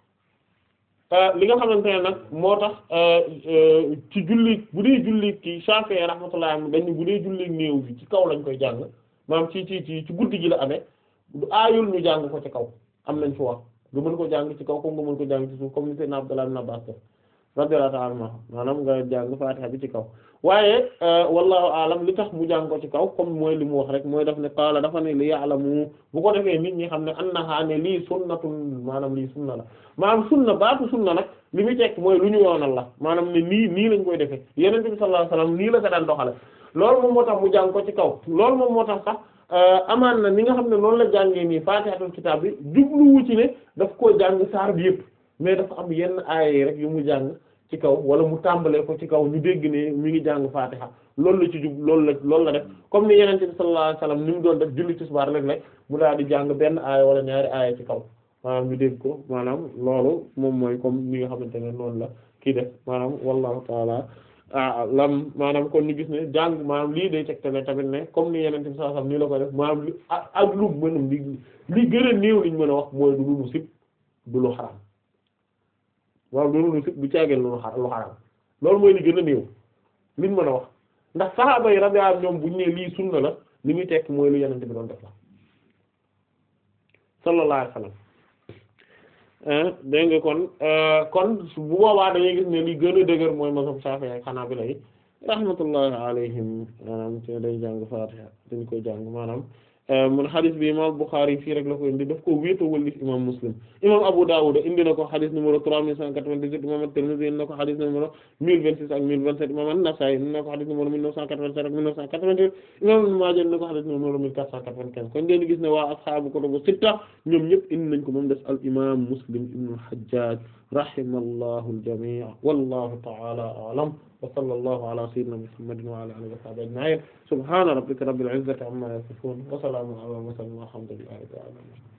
li nga xamante ne nag moo tax ci julli bu dee julli ki Shafi'i rahmatullah dañ bu dee julli néew bi ci kaw lañ koy jàng maanaam ci ci ci ci guddi gi la amee du aayul ñu jàng ko ci kaw am nañ fi wax nga mën ko jàng ci kaw comme nga mën ko jàng ci suuf comme ni Seydina Abdullah ibn Abbas radiyallahu ta'ala anhu maanaam nga jàng Fatiha bi ci kaw waaye wallahu alam li tax mu jàng ko ci kaw comme mooy li mu wax rek mooy daf ne qaala dafa ne li ya'lamu bu ko defee nit ñi xam ne annaha ne lii sunnatun maanaam lii sunna la maanaam sunna baatu sunna nag li muy tekk mooy lu ñu yoonal la maanaam ne nii nii lañ koy defee Yonent bi sallallahu alayhi wasallam nii la ko daan doxale loolu moom moo tax mu jàng ko ci kaw loolu moom moo tax sax amaan na ni nga xam ne noonu la jàngee nii Fatihatul kitab bi jubluwu ci ne daf koo jàng saar bi yëpp mais dafa am yenn aaya rek yu mu jàng ci kaw wala mu tàmbalee ko ci kaw ñu dégg ne mi ngi jàng Fatiha loolu la ci jub loolu la loolu la def comme ni Yonent bi sallallahu alayhi wasallam ni mu doon def julli tisbaar rek rek mu daal di jàng benn aaya wala ñaari aaya ci kaw maanaam ñu dégg ko maanaam loolu moom mooy comme ni nga xamante ne noonu la kii def maanaam wallahu taala lam maanaam kon ñu gis ne jàng maanaam lii day tegtale tamit ne comme ni Yonent bi sallallahu alayhi wasallam nii la ko def maanaam li ak lu mën li li gën a néew liñ mën a wax mooy du lu sib du lu xaraam waaw loolu lu sib du caageen lu xar lu xaraam loolu mooy li gën a néew liñ mën a wax ndax saxaaba yi radiyallahu ñoom buñ ne lii sunna la li muy tekk mooy lu Yonent bi doon def la sallallahu alayhi wasallam dégg nga kon kon bu boobaa dañuy gis ne li gën a dëgër mooy mazhab Shafi'i ak Hanabila yi rahmatullahi alayhim maanaam te day jàng Fatiha dañ koy jàng maanaam mun xadis bi imam Bukhari fii rek la ko indi daf ko wéetoo wëlif imam Muslim imam Abu Dawud indi na ko xadis numéro trois mille cent quatre-vingt-dix-huit imam At-Tirmidhi indi na ko xadis numéro mille vingt-six ak mille vingt-sept imam An-Nasa'i indi na ko xadis numéro mille neuf cent quatre-vingt-sept ak mille neuf cent quatre-vingt-huit imam Ibn Maaja indi na ko xadis numéro mille quatre cent quatre-vingt-quinze kon ngeen gis ne waa ashaabu kutubu sitta ñoom ñëpp indi nañ ko moom des al imam Muslim ibn al-Hajjaj rahimallahu al-jami' wallahu ta'ala a'lam wa sallallahu ala sayyidina Muhammadin wa ala alihi wa sahbihi ajma'in subhana rabbika rabbil izzati amma yasifun wa salamun ala al mursalin walhamdulillahi rabbil alamin